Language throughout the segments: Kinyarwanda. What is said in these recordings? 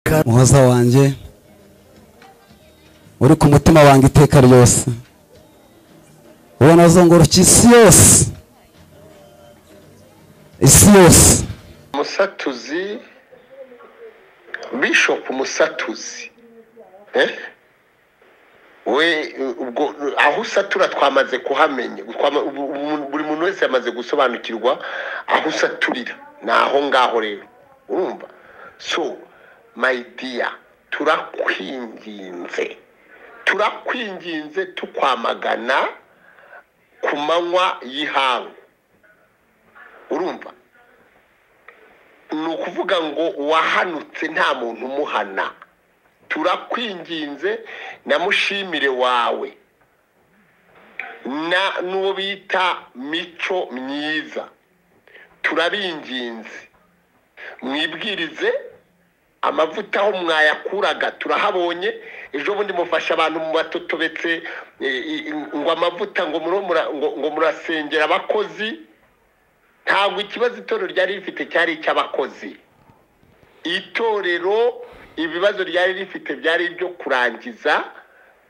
iteka muhoza wanjye uri ku mutima wanjye iteka ryose ubona azunguruka isi yose isi yose musatuzi bishopu musatuzi eh? we ubwo aho usatura twamaze kuhamenya Twama- ubu- ubu- buri muntu wese yamaze gusobanukirwa aho usaturira ni aho ngaho rero urumva so my dear turakwinginze turakwinginze tukwamagana ku manywa y'ihangu urumva ni ukuvuga ngo uwahanutse nta muntu umuhana turakwinginze na mushimire wawe na n'uwo bita mico myiza turabinginze mwibwirize amavuta aho mwayakuraga turahabonye ejo bundi mufasha abantu mu batotobetse e, i- i- ngo amavuta ngo muro mura- ngo- ngo murasengera abakozi ntabwo ikibazo itorero ryari rifite cyari icy'abakozi itorero ibibazo ryari rifite byari ibyo kurangiza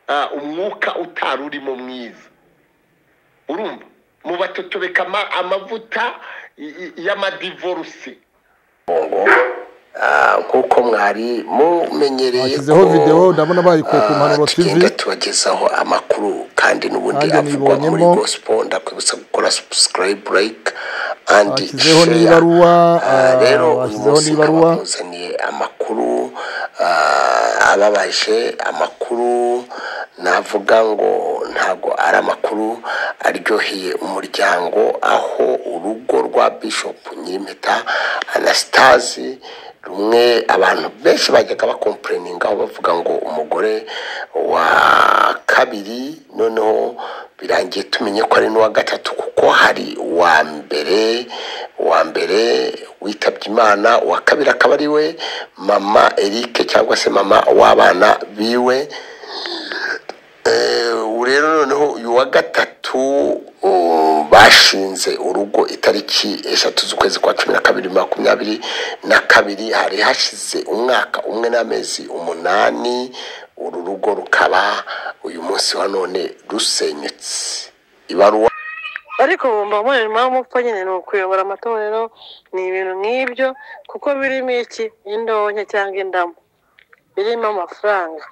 ah, umwuka utari urimo mwiza urumva mu batotobeka ama- amavuta i- i- y'amadivoruse kuko mwari mumenyereye Bashyizeho video ndabona bayikuye ku Mpanuro TV. tubagezaho amakuru kandi n'ubundi Nanjye avugwa muri nibonyemo. gospel ndakwibutsa gukora subscribe like and Bashyizeho share. Ah, n'ibaruwa, ah, rero uyu bashyizeho munsi nkaba n'ibaruwa. nkuzaniye amakuru ah, ababaje amakuru navuga ngo ntabwo ari amakuru aryoheye umuryango aho urugo rwa bishop nyirimpeta anastasi rumwe abantu benshi bajyaga bakompureningaho bavuga ngo umugore wa kabiri noneho birangiye tumenye ko ari n'uwa gatatu kuko hari uwa mbere uwa mbere witabye imana uwa kabiri akaba ari we mama eric cyangwa se mama w'abana biwe ubu rero noneho uyu wa gatatu uh, bashinze urugo itariki eshatu z'ukwezi kwa cumi na kabiri makumyabiri na kabiri hari hashize umwaka umwe n'amezi umunani uru rugo rukaba uyu munsi wa none rusenyutse ibaruwa ariko bumva mubonera impamvu ko nyine ni ukuyobora amatorero ni ibintu nk'ibyo kuko birimo iki indonke cyangwa indamu birimo amafaranga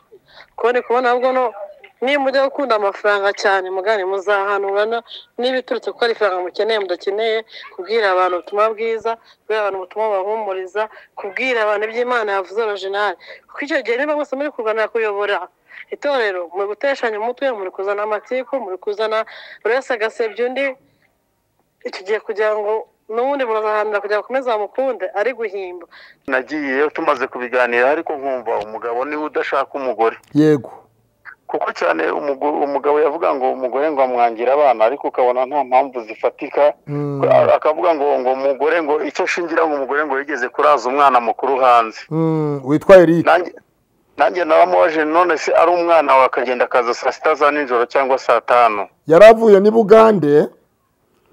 kuko ndi kubona ahubwo no niba mujya gukunda amafaranga cyane mugani muzahanurana n'ibiturutse kuko ari ifaranga mukeneye mudakeneye kubwira abantu ubutumwa bwiza kubwira abantu ubutumwa bubahumuriza kubwira abantu iby'imana yavuze originali kuko icyo gihe niba mwese muri kurwanira kuyobora itorero muri guteshanya umutwe muri kuzana amatiku muri kuzana buri wese agasebya undi icyo gihe kugira ngo n'ubundi murazahanira kugira ngo akomeze bamukunde ari guhimba nagiyeyo tumaze kubiganira ariko nkumva umugabo niwe udashaka umugore yego kuko cyane umugo- umugabo yavuga ngo umugore ngo amwangira abana ariko ukabona nta mpamvu zifatika Mm. A- akavuga ngo ngo umugore ngo icyo ashingira ngo umugore ngo yigeze kuraza umwana mukuru hanze Mm, witwa eric nanjye nanjye naramubaje none se ari umwana wawe akagenda akaza saa sita za nijoro cyangwa saa tanu yari avuye n'i bugande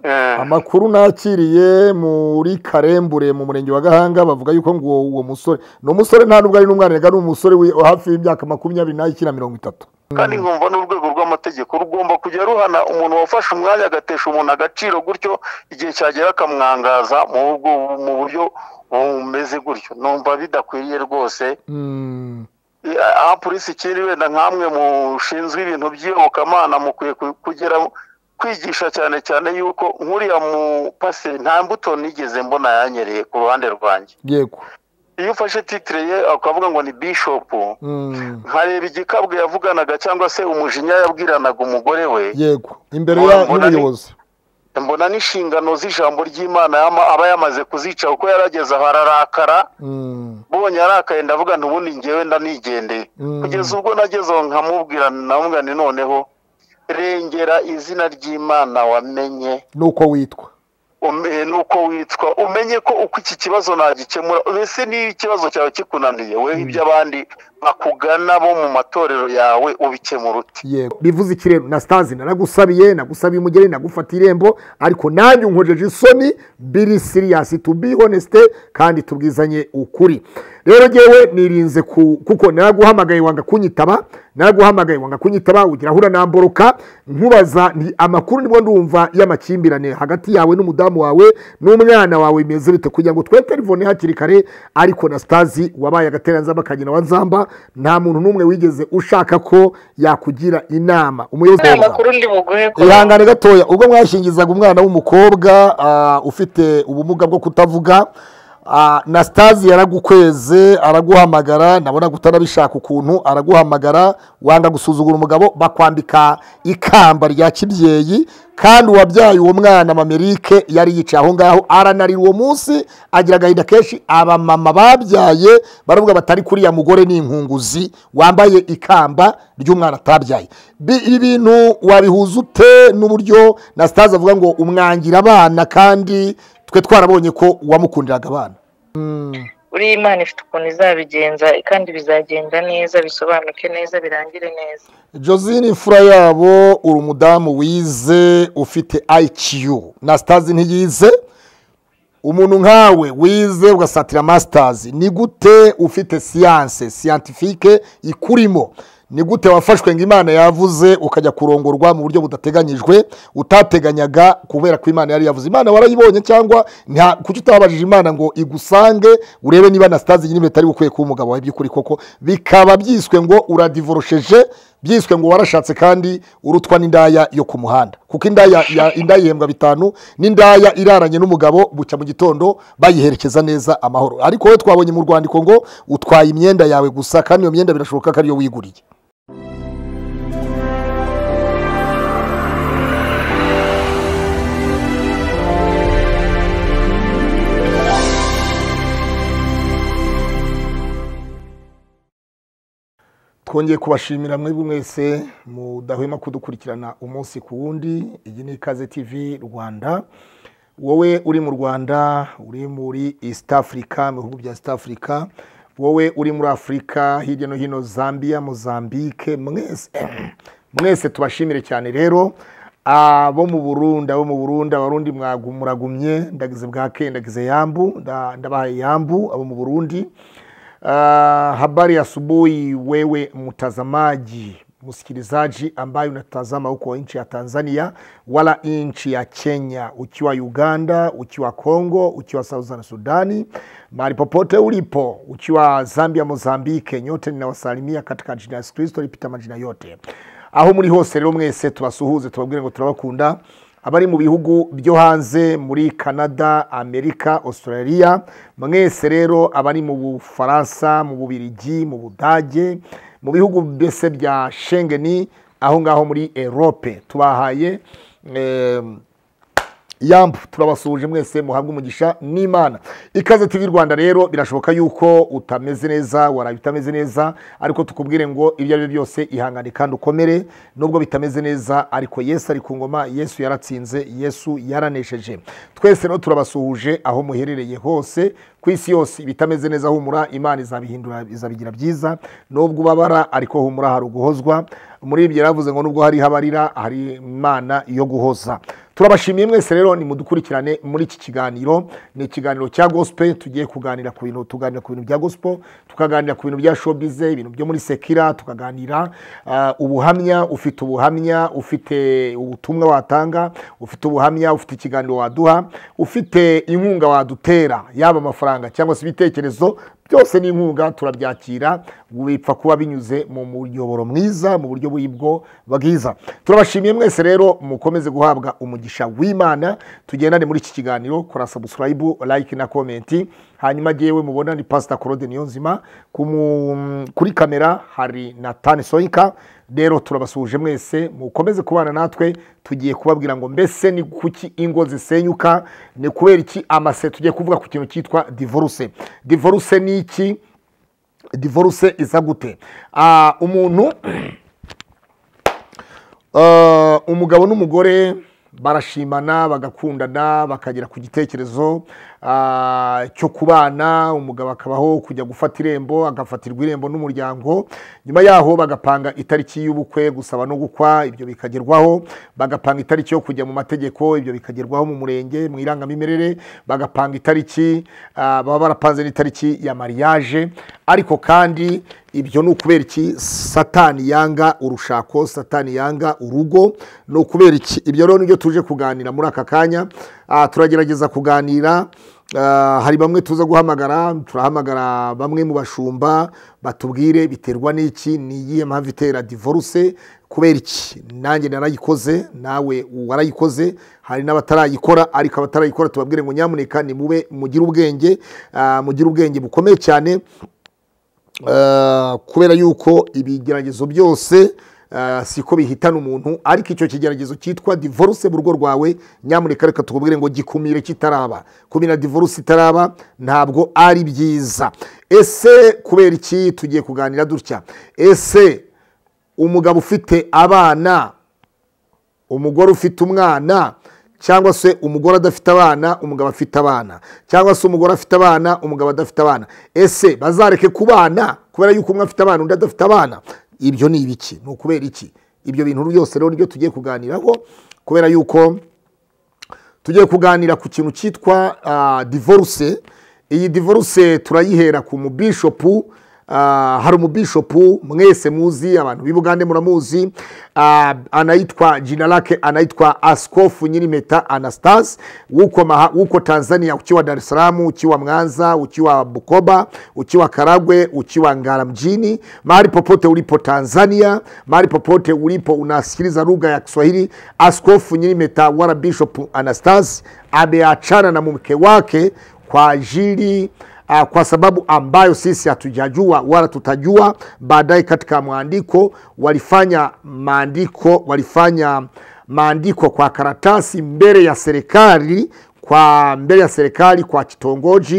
Eh, amakuru nakiriye muri karembure mu murenge wa gahanga bavuga yuko ngo uwo uwo musore ni umusore nta nubwo ari n'umwana reka ni umusore wi- hafi y'imyaka makumyabiri n'ikina mirongo itatu kandi nkumva n'urwego rw'amategeko rugomba kujya ruhana umuntu wafashe umwanya agatesha umuntu agaciro gutyo igihe cyagera akamwangaza mu bwo- mu buryo bumeze gutyo numva bidakwiriye rwose Mm, aha polisi ikiri wenda nkamwe mushinzwe ibintu by'iyobokamana mukwiye ku- kugera kwigisha cyane cyane yuko nk'uriya mupaseri nta mbuto nigeze mbona yanyereye ku ruhande rwanjye yego iyo ufashe titire ye ukavuga ngo ni bishopu Mm, nkareba igikabwe yavuganaga cyangwa se umujinya yabwiranaga umugore we yego imbere Mbona- ya- mbona ni- y'ubuyobozi mbona n'inshingano z'ijambo ry'imana yama- aba yamaze kuzica kuko yarageze aho ararakara Mm, mbonye arakaye ndavuga nti ubundi ngewe ndanigendeye Mm. kugeza ubwo nageze aho nkamubwira navuga nti noneho rengera izina ry'imana wamenye nuko witwa umenye n'uko witwa umenye ko uko iki kibazo nagikemura mbese n'iyo ikibazo cyawe kikunaniye weho iby'abandi bakugana bo mu matorero yawe ubikemura ute yego bivuze ikirembo na sitazi naragusabiye nagusabiye umugeni nagufata irembo ariko nanjye unkojeje isoni biri siriyasi tu bi honesite kandi tubwizanye ukuri rero ngewe nirinze ku kuko naraguhamagaye wanga kunyitaba naraguhamagaye wanga kunyitaba ugira ahura namboroka nkubaza nti amakuru nibwo ndumva y'amakimbirane hagati yawe n'umudamu wawe n'umwana wawe bimeze bite kugira ngo twe telefone hakiri kare ariko na sitazi wabaye agateranzamba kagina wa nzamba nta muntu n'umwe wigeze ushaka ko yakugira inama umuyobozi nta wawe- makuru ndi buguhe ko ihangane gatoya ubwo mwashingizaga umwana w'umukobwa ah, ufite ubumuga bwo kutavuga ah, na sitazi yaragukweze araguhamagara nabona utanabishaka ukuntu araguhamagara wanga gusuzugura umugabo bakwambika ikamba rya kibyeyi kandi uwabyaye uwo mwana mamerike yari yicaye aho ngaho aranarira uwo munsi agira agahinda kenshi abamama babyaye baravuga batari kuriya mugore ni inkunguzi wambaye ikamba ry'umwana atabyaye Bi- ibi bintu wabihuza ute n'uburyo na sitazi avuga ngo umwangira abana kandi twe twarabonye ko wamukundiraga abana buriya imana ifite ukuntu izabigenza kandi bizagenda neza bisobanuke neza birangire neza josine imfura yabo uri umudamu wize ufite ayikiyu na sitazi ntiyize umuntu nkawe wize ugasatira masitazi ni gute ufite siyanse siyantifike ikurimo ni gute wafashwe ngo imana yavuze ukajya kurongorwa mu buryo budateganyijwe utateganyaga kubera ko imana yari yavuze imana warayibonye cyangwa nta- kuki utababajije imana ngo igusange urebe niba na sitazi nyine bitari bukwiye kuba umugabo wawe by'ukuri koko bikaba byiswe ngo uradivorosheje byiswe ngo warashatse kandi urutwa n'indaya yo ku muhanda kuko indaya ya- indaya ihembwa bitanu n'indaya iraranye n'umugabo bucya mu gitondo bayiherekeza neza amahoro ariko wowe twabonye mu rwandiko ngo utwaye imyenda yawe gusa kandi iyo myenda birashoboka ko ariyo wiguriye twongeye kubashimira mwebwe mwese mudahwema kudukurikirana umunsi ku wundi iyi ni ikaze tv rwanda wowe uri mu rwanda uri muri east africa mu bihugu bya east africa wowe uri muri afurika hirya no hino zambia mozambique mwese mwese tubashimire cyane rero abo mu burundi abo mu burundi abarundi mwagu- muragumye ndagize bwake ndagize yambu nda- ndabahaye yambu abo mu burundi Ah, habari ya asubuhi wewe mtazamaji msikilizaji ambaye unatazama huko nchi ya tanzania wala nchi ya kenya ukiwa uganda ukiwa congo ukiwa southern sudani mahali popote ulipo ukiwa zambia mozambike nyote ninawasalimia katika jina la yesu kristo lipita majina yote aho muri hose rero mwese tubasuhuze tubabwire ngo turabakunda abari mu bihugu byo hanze muri canada amerika australia mwese rero abari mu bufaransa mu bubirigi mu budage mu bihugu mbese bya shengeni aho ngaho muri erope tubahaye em, yambu turabasuhuje mwese muhabwe umugisha n'imana ikaze tv rwanda rero birashoboka yuko utameze neza waraye utameze neza ariko tukubwire ngo ibyo ari byo byose ihangane kandi ukomere nubwo bitameze neza ariko yesu ari ku ngoma yesu yaratsinze yesu yaranesheje twese rero turabasuhuje aho muherereye hose ku isi yose ibitameze neza humura imana izabihindura izabigira byiza nubwo ubabara ariko humura hari uguhozwa muri ibyo yaravuze ngo nubwo hari habarira hari imana yo guhoza turabashimiye mwese rero nimudukurikirane muri iki kiganiro ni ikiganiro cya gospel tugiye kuganira ku bintu tuganira ku bintu bya gospel tukaganira ku bintu bya showbiz ibintu byo muri sekira tukaganira ah, ubuhamya ufite ubuhamya ufite ubutumwa watanga ufite ubuhamya ufite ikiganiro waduha ufite inkunga wadutera yaba amafaranga cyangwa se ibitekerezo byose ni inkunga turabyakira bipfa kuba binyuze mu muyoboro mwiza mu buryo bw'ibwo bwiza turabashimiye mwese rero mukomeze guhabwa umugisha w'imana tugendane muri iki kiganiro kora sabusikarayibu like na komenti hanyuma yewe mubona ni pasita korode niyonzima ku mu- kuri kamera hari na tani soyika rero turabasuhuje mwese mukomeze kubana natwe tugiye kubabwira ngo mbese ni kuki ingo zisenyuka ni kubera iki amase tugiye kuvuga ku kintu cyitwa divorce divorce ni iki divorce iza gute Ah, umuntu Ah, umugabo n'umugore barashimana bagakundana bakagera ku gitekerezo ah, cyo kubana umugabo akabaho kujya gufata irembo agafatirwa irembo n'umuryango nyuma yaho bagapanga itariki y'ubukwe gusaba no gukwa ibyo bikagerwaho bagapanga itariki yo kujya mu mategeko ibyo bikagerwaho mu murenge mu irangamimerere bagapanga itariki ah, baba barapanze n'itariki ya mariage ariko kandi ibyo ni ukubera iki satani yanga urushako satani yanga urugo ni ukubera iki ibyo rero nibyo tuje kuganira muri aka kanya Ah, turagerageza kuganira Ah, hari bamwe tuza guhamagara turahamagara bamwe mu bashumba batubwire biterwa n'iki ni iyihe mpamvu itera divorce kubera iki nanjye narayikoze nawe warayikoze hari n'abatarayikora ariko abatarayikora tubabwire ngo nyamuneka nimube mugire ubwenge ah, mugire ubwenge bukomeye cyane Eh, kubera yuko ibigeragezo byose eh, siko bihitana umuntu ariko icyo kigeragezo cyitwa divorce mu rugo rwawe nyamuneka reka tukubwire ngo gikumire kitaraba kumira divorce itaraba ntabwo ari byiza ese kubera iki tugiye kuganira dutya ese umugabo ufite abana umugore ufite umwana cyangwa se umugore adafite abana umugabo afite abana cyangwa se umugore afite abana umugabo adafite abana ese bazareke kubana kubera yuko umwe afite abana undi adafite abana ibyo ni ibiki ni ukubera iki ibyo bintu byose rero nibyo tugiye kuganiraho kubera yuko tugiye kuganira ku kintu cyitwa ah, divorce iyi divorce turayihera ku mubishopu Ah, hari umubishopu mwese muzi abantu b'i bugande muramuzi Ah, anayitwa jinarake anayitwa asikofu nyirimeta anastase w'uko maha- w'uko tanzania ukiwa dar es salaam ukiwa mwanza ukiwa bukoba ukiwa karagwe ukiwa ngara mjini mahali popote ulipo tanzania mahali popote ulipo unasikiliza lugha ya kiswahili askofu nyirimeta wala bishop anastase ameachana na mke wake kwa ajili uh, kwa sababu ambayo sisi hatujajua wala tutajua baadaye katika maandiko walifanya maandiko walifanya maandiko kwa karatasi mbele ya serikali kwa mbele ya serikali kwa kitongoji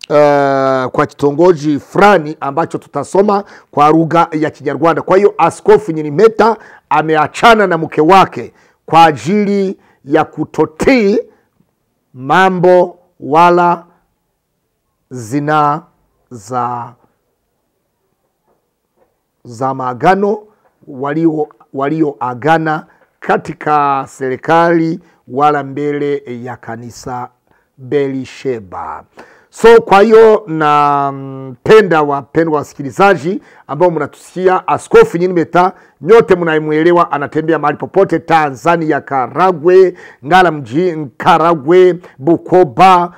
eh, kwa kitongoji fulani ambacho tutasoma kwa lugha ya Kinyarwanda. Kwa hiyo Askofu Nyirimeta ameachana na mke wake kwa ajili ya kutotii mambo wala zina za za maagano walio walioagana katika serikali wala mbele ya kanisa Belisheba. So kwa hiyo napenda wapendwa wasikilizaji ambao mnatusikia, Askofu Nyirimeta nyote mnayemwelewa, anatembea mahali popote Tanzania, Karagwe, Ngara mji, Karagwe, Bukoba,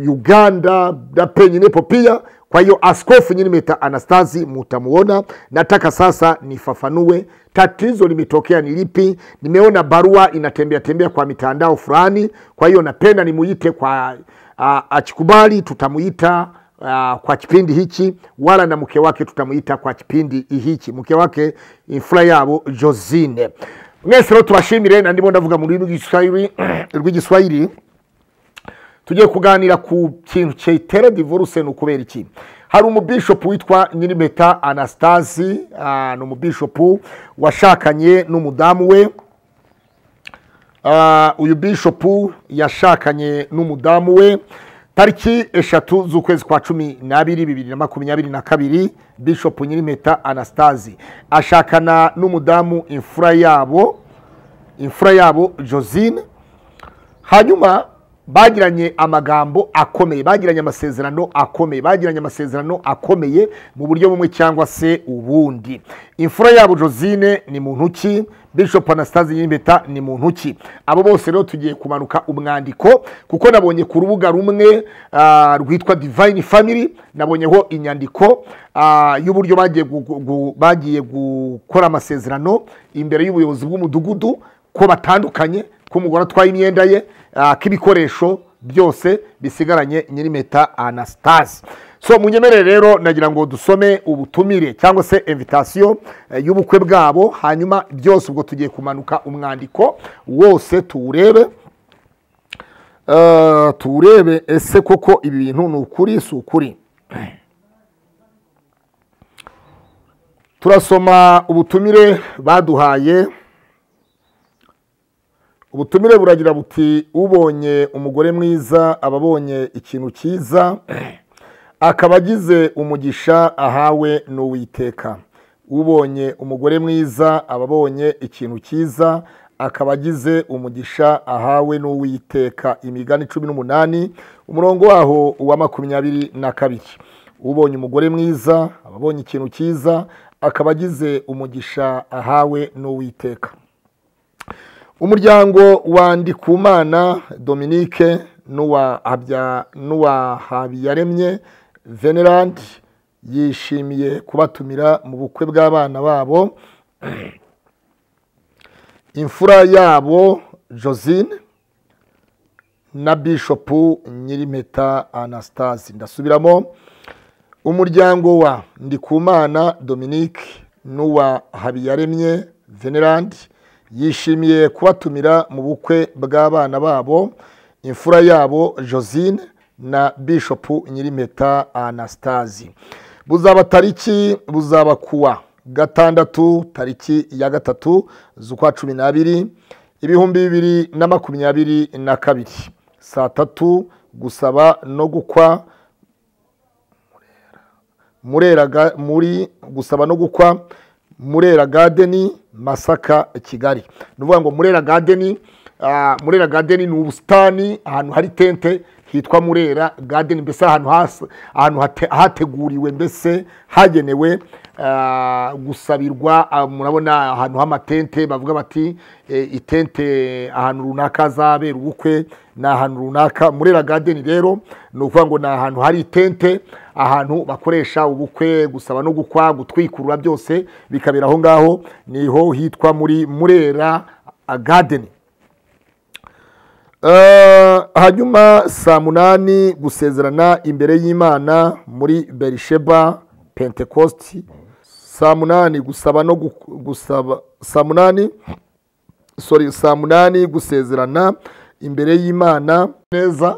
Uganda na penginepo pia. Kwa hiyo Askofu Nyirimeta Anastasi mutamuona. Nataka sasa nifafanue tatizo limetokea ni lipi. Nimeona barua inatembea tembea kwa mitandao fulani, kwa hiyo napenda nimuite kwa ah, akikubali tutamuita ah, kwa kipindi hichi, wala na mke wake tutamuita kwa kipindi hichi, mke wake imfura yabo Josine. Mwese rero tubashimire, na ndimo ndavuga mu rurimi rw'Igiswahili rw'Igiswahili tugiye kuganira ku kintu cyitera divorce ni ukubera iki hari umubishopu witwa nyirimeta anastasi ah, ni umubishopu washakanye n'umudamu we Ah, uyu bishopu yashakanye n'umudamu we tariki eshatu z'ukwezi kwa cumi n'abiri bibiri na makumyabiri na kabiri bishopu nyirimeta anastasi ashakana n'umudamu imfura yabo imfura yabo josine hanyuma bagiranye amagambo akomeye bagiranye amasezerano akomeye bagiranye amasezerano akomeye mu buryo bumwe cyangwa se ubundi imfura yabo josine ni muntu ki bishop anastasi nyimbeta ni muntu ki abo bose rero tugiye kumanuka umwandiko kuko nabonye ku rubuga rumwe ah, rwitwa divine family nabonyeho inyandiko ah, y'uburyo bagiye gu- gu- gu- bagiye gukora amasezerano imbere y'ubuyobozi bw'umudugudu ko batandukanye ko umugore atwaye imyenda ye ah, ko ibikoresho byose bisigaranye nyirimeta anastasi so munyemerere rero nagira ngo dusome ubutumire cyangwa se invitasiyo eh, y'ubukwe bwabo hanyuma byose ubwo tugiye kumanuka umwandiko wose tuwurebe Eh, tuwurebe ese koko ibi bintu ni ukuri si ukuri turasoma ubutumire baduhaye ubutumire buragira buti ubonye umugore mwiza aba abonye ikintu cyiza akaba agize umugisha ahawe n'uwiteka ubonye umugore mwiza aba abonye ikintu cyiza akaba agize umugisha ahawe n'uwiteka imigani cumi n'umunani umurongo waho uwa makumyabiri na kabiri ubonye umugore mwiza aba abonye ikintu cyiza akaba agize umugisha ahawe n'uwiteka umuryango wa ndikumana dominique n'uwa Habya- n'uwa habiyaremye venerandi yishimiye kubatumira mu bukwe bw'abana babo imfura yabo josine na bishopu nyirimpeta anastase ndasubiramo umuryango wa ndikumana dominique n'uwa habiyaremye venerandi yishimiye kubatumira mu bukwe bw'abana babo imfura yabo josine na bishopu nyirimpeta anastase buzaba tariki buzaba kuwa gatandatu tariki ya gatatu z'ukwa cumi n'abiri ibihumbi bibiri na makumyabiri na kabiri saa tatu gusaba no gukwa Murera ga- muri gusaba no gukwa murera gadeni masaka kigali ni ukuvuga ngo murera gadeni ah, murera gadeni ni ubusitani ahantu hari tente hitwa murera gadeni mbese ahantu hasa- ahantu hate- hateguriwe mbese hagenewe ah, gusabirwa ah, murabona ahantu h'amatente bavuga bati eh, itente ahantu runaka hazabera ubukwe ni ahantu runaka murera gadeni rero ni ukuvuga ngo ni ahantu hari itente ahantu bakoresha ubukwe gusaba no gukwa gutwikurura byose bikabera aho ngaho niho hitwa muri murera gadeni Eh, hanyuma saa munani gusezerana imbere y'imana muri berisheba pentekosti saa munani gusaba no gu- gusaba saa munani sorry saa munani gusezerana imbere y'imana neza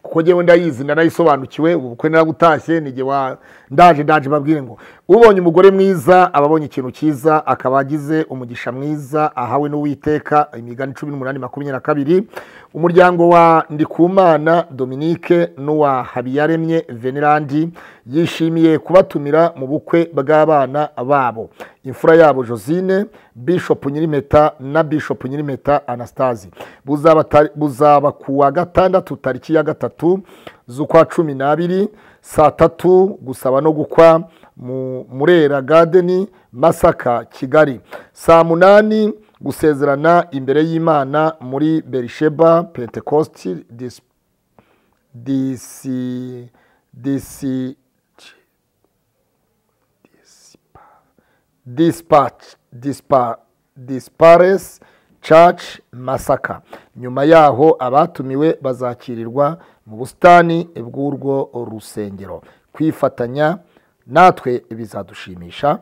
kuko njyewe ndayizi ndanayisobanukiwe ubu bukwe narabutashye nige wa ndaje ndaje babwire ngo ubonye umugore mwiza aba abonye ikintu cyiza akaba agize umugisha mwiza ahawe n'uwiteka imigani cumi n'umunani makumyabiri na kabiri umuryango wa ndikumana dominique n'uwa habiyaremye venerandi yishimiye kubatumira mu bukwe bw'abana babo imfura yabo josine bishop nyirimpeta na bishop nyirimpeta anastasi buzaba tari- buzaba ku wa gatandatu tariki ya gatatu z'ukwa cumi n'abiri saa tatu gusaba no gukwa mu murera gadeni masaka kigali saa munani gusezerana imbere y'imana muri berisheba pentecosti disi disi disi dispatch dispa dispares church masaka nyuma yaho abatumiwe bazakirirwa mu busitani bw'urwo rusengero kwifatanya natwe bizadushimisha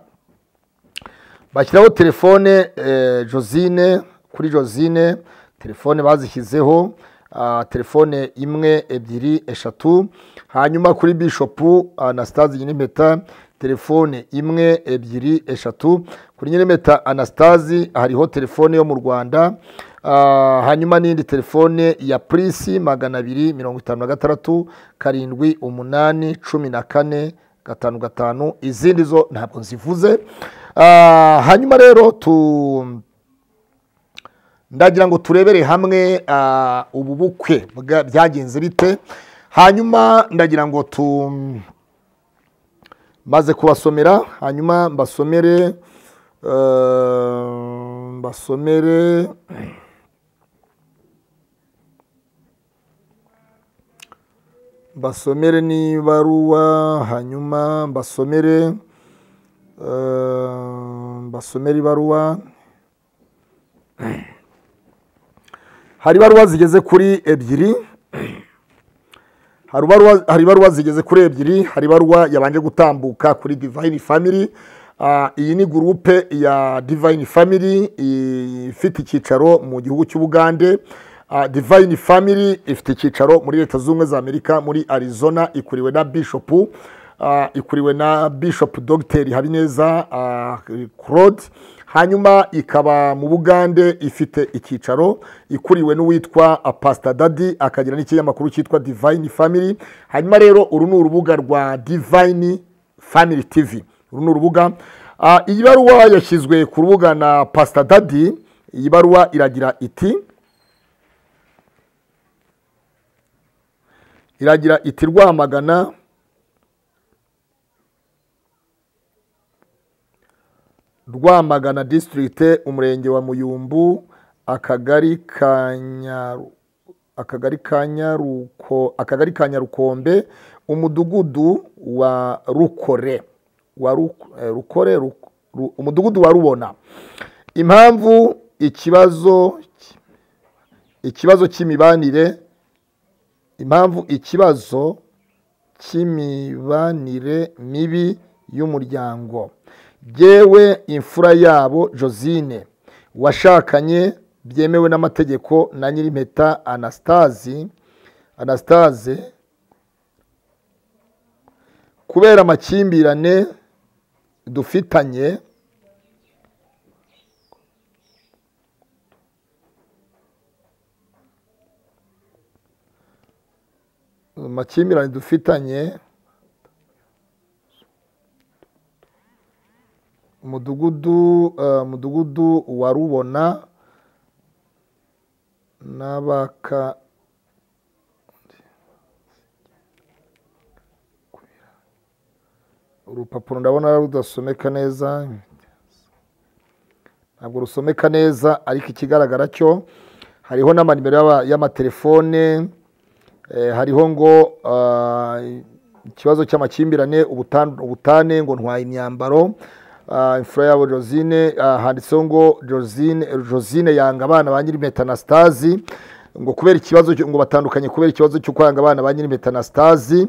bashyiraho telefone eh, josine kuri josine telefone bazishyizeho ah, telefone imwe ebyiri eshatu hanyuma kuri bishopu anastase nyirimpeta telefone imwe ebyiri eshatu kuri nyirimpeta anastase hariho telefone yo mu rwanda Ah, hanyuma n'indi telefone ya purisi magana abiri mirongo itanu na gatandatu karindwi umunani cumi na kane gatanu gatanu izindi zo ntabwo nzivuze Ah, hanyuma rero tu ndagira ngo turebere hamwe ah, ubu bukwe bwa- byagenze bite hanyuma ndagira ngo tu maze kubasomera hanyuma mbasomere eh, mbasomere mbasomere n'ibaruwa hanyuma mbasomere eh, mbasomere ibaruwa hari ibaruwa zigeze kuri ebyiri hari ibaruwa- hari ibaruwa zigeze kuri ebyiri hari ibaruwa yabanje gutambuka kuri divine family Ah, iyi ni gurupe ya divine family i- ifite icyicaro mu gihugu cy'ubugande Ah, divine family ifite icyicaro muri leta z'ubumwe za amerika muri arizona ikuriwe na bishopu Ah, ikuriwe na bishop dogiteri habineza ah, claude hanyuma ikaba mu bugande ifite icyicaro ikuriwe n'uwitwa ah, pastor dadi akagira n'ikinyamakuru cyitwa divine family hanyuma rero uru ni urubuga rwa divine family tv uru ni urubuga Ah, iyi baruwa yashyizwe ku rubuga na pastor dadi iyi baruwa iragira iti iragira iti rwamagana rwamagana disitirigite umurenge wa muyumbu akagari ka Nyaru- akagari ka nyaruko akagari ka nyarukombe umudugudu wa rukore wa Ru- eh, rukore Ru- Ru- umudugudu wa rubona impamvu ikibazo ikibazo cy'imibanire impamvu ikibazo cy'imibanire mibi y'umuryango yewe imfura yabo josine washakanye byemewe n'amategeko na nyir'impeta anastasi anastase kubera amakimbirane dufitanye amakimbirane dufitanye umudugudu eh, umudugudu wa rubona n'abaka urupapuro ndabona rudasomeka neza ntabwo rusomeka neza ariko ikigaragara cyo hariho n'amanimero y'aba- y'amatelefone Eh, hariho ngo ah, ikibazo cy'amakimbirane ubutan- ubutane ngo ntwaye imyambaro Ah, imfura yabo josine ah, handitseho ngo josine josine yanga abana ba nyir'impeta na stazi ngo kubera ikibazo cyo- ngo batandukanye kubera ikibazo cyo kwanga abana ba nyir'impeta na stazi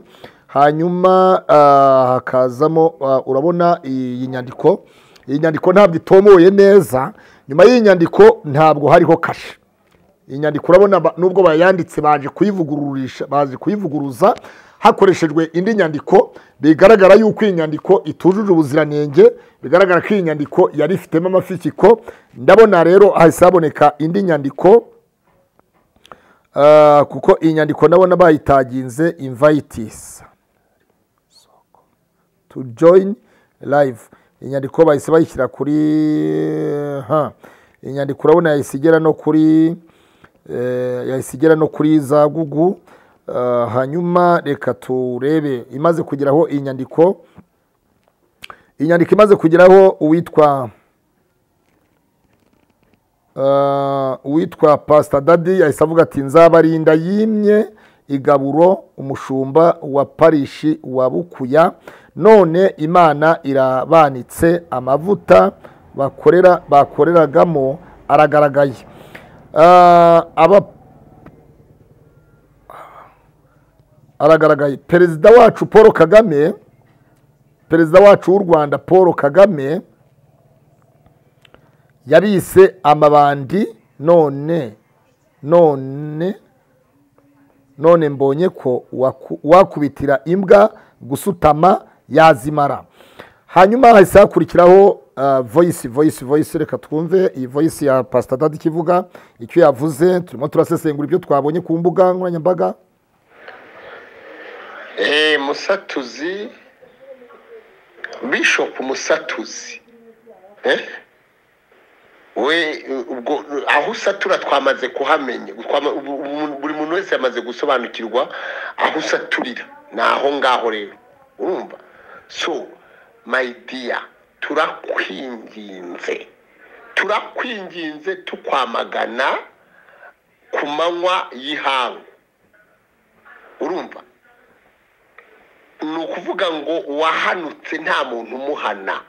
hanyuma ah, hakazamo ah, urabona iyi nyandiko iyi nyandiko ntabwo itomoye neza nyuma y'iyi nyandiko ntabwo hariho kashe iyi nyandiko urabona ba- nubwo bayanditse baje kuyivugururisha baje kuyivuguruza hakoreshejwe indi nyandiko bigaragara yuko iyi nyandiko itujuje ubuziranenge bigaragara ko iyi nyandiko yari ifitemo amafikiko ndabona rero hahise haboneka indi nyandiko ah, kuko iyi nyandiko ndabona bayitaginze invayitisi to join live inyandiko bahise bayishyira kuri ha inyandiko urabona yahise igera no kuri eh, yahise igera no kuri za gugu Ah, hanyuma reka turebe imaze kugeraho iyi nyandiko iyi nyandiko imaze kugeraho uwitwa Ah, uwitwa pasita dadi yahise avuga ati nzabarinda yimye igaburo umushumba wa parishi wa bukuya none imana irabanitse amavuta bakorera bakoreragamo aragaragaye Ah, aba aragaragaye perezida wacu paul kagame perezida wacu w'u rwanda paul kagame yabise amabandi none none none mbonye ko waku- wakubitira imbwa gusutama yazimara hanyuma hahise hakurikiraho ah, voyisi voyisi voyisi reka twumve iyi voyisi ya pasita dadi ikivuga icyo yavuze turimo turasesengura ibyo twabonye ku mbuga nkoranyambaga Eh, musatuzi bishop musatuzi eh? we ubwo aho usatura twamaze kuhamenya Twama- ubu- ubu- buri muntu wese yamaze gusobanukirwa aho usaturira ni aho ngaho rero urumva so my dear turakwinginze turakwinginze tukwamagana ku manywa y'ihangu urumva ni ukuvuga ngo uwahanutse nta muntu umuhana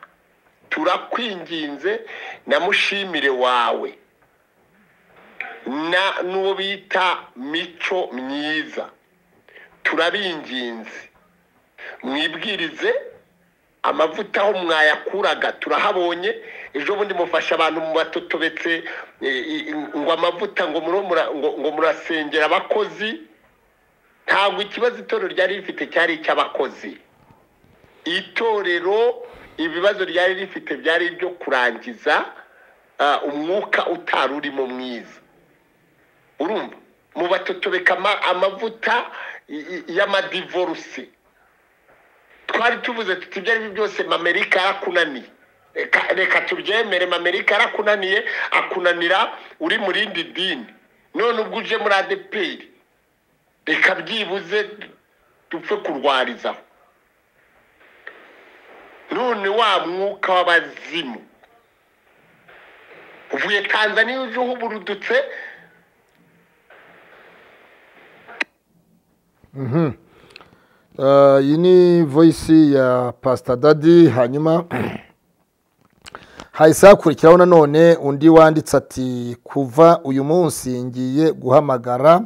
turakwinginze na mushimire wawe na n'uwo bita mico myiza turabinginze mwibwirize amavuta aho mwayakuraga turahabonye ejo bundi mufasha abantu mu batotobetse eh, i- i- ngo amavuta ngo muromura- ngo- ngo murasengera abakozi ntabwo ikibazo itorero ryari rifite cyari icy'abakozi itorero ibibazo ryari rifite byari ibyo kurangiza ah, umwuka utari urimo mwiza urumva mubatotobeka ama- amavuta y- y- y'amadivoruse twari tuvuze tuti ibyo ari byo byose mamerika yarakunaniye Reka- reka tubyemere mamerika yarakunaniye akunanira uri mu rindi dini none ubwo uje muri adeperi reka byibuze dupfe kurwarizaho none wa mwuka w'abazimu uvuye tanzaniya uje uhuburudutse Eh, iyi ni voyisi ya pasita dadi hanyuma hahise hakurikiraho nanone undi wanditse ati kuva uyu munsi ngiye guhamagara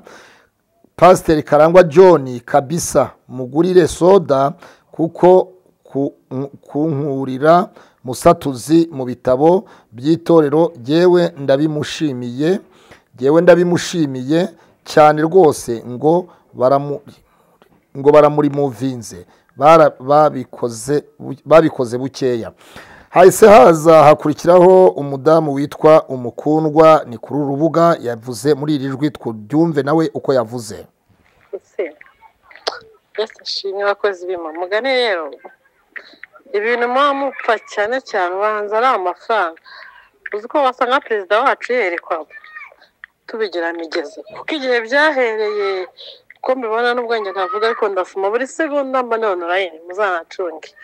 pasiteri karangwa john kabisa mugurire soda kuko ku- kunkurira musatuzi mu bitabo by'itorero jyewe ndabimushimiye jyewe ndabimushimiye cyane rwose ngo baramu ngo baramurimuvinze Bara- babikoze bu- babikoze bukeya hahise haza hakurikiraho umudamu witwa umukundwa ni kuri uru rubuga yavuze muri iri jwi twuryumve nawe uko yavuze ese mbese ashimwe abakozi b'imana mugane rero ibintu muba mupfa cyane cyane ubanza ari amafaranga uzi ko wasanga perezida wacu yerekwa tubigira migezi kuko igihe byahereye ko mbibona n'ubwenge ntavuga ariko ndafuma buri segonda mba nonora yine muzanacunge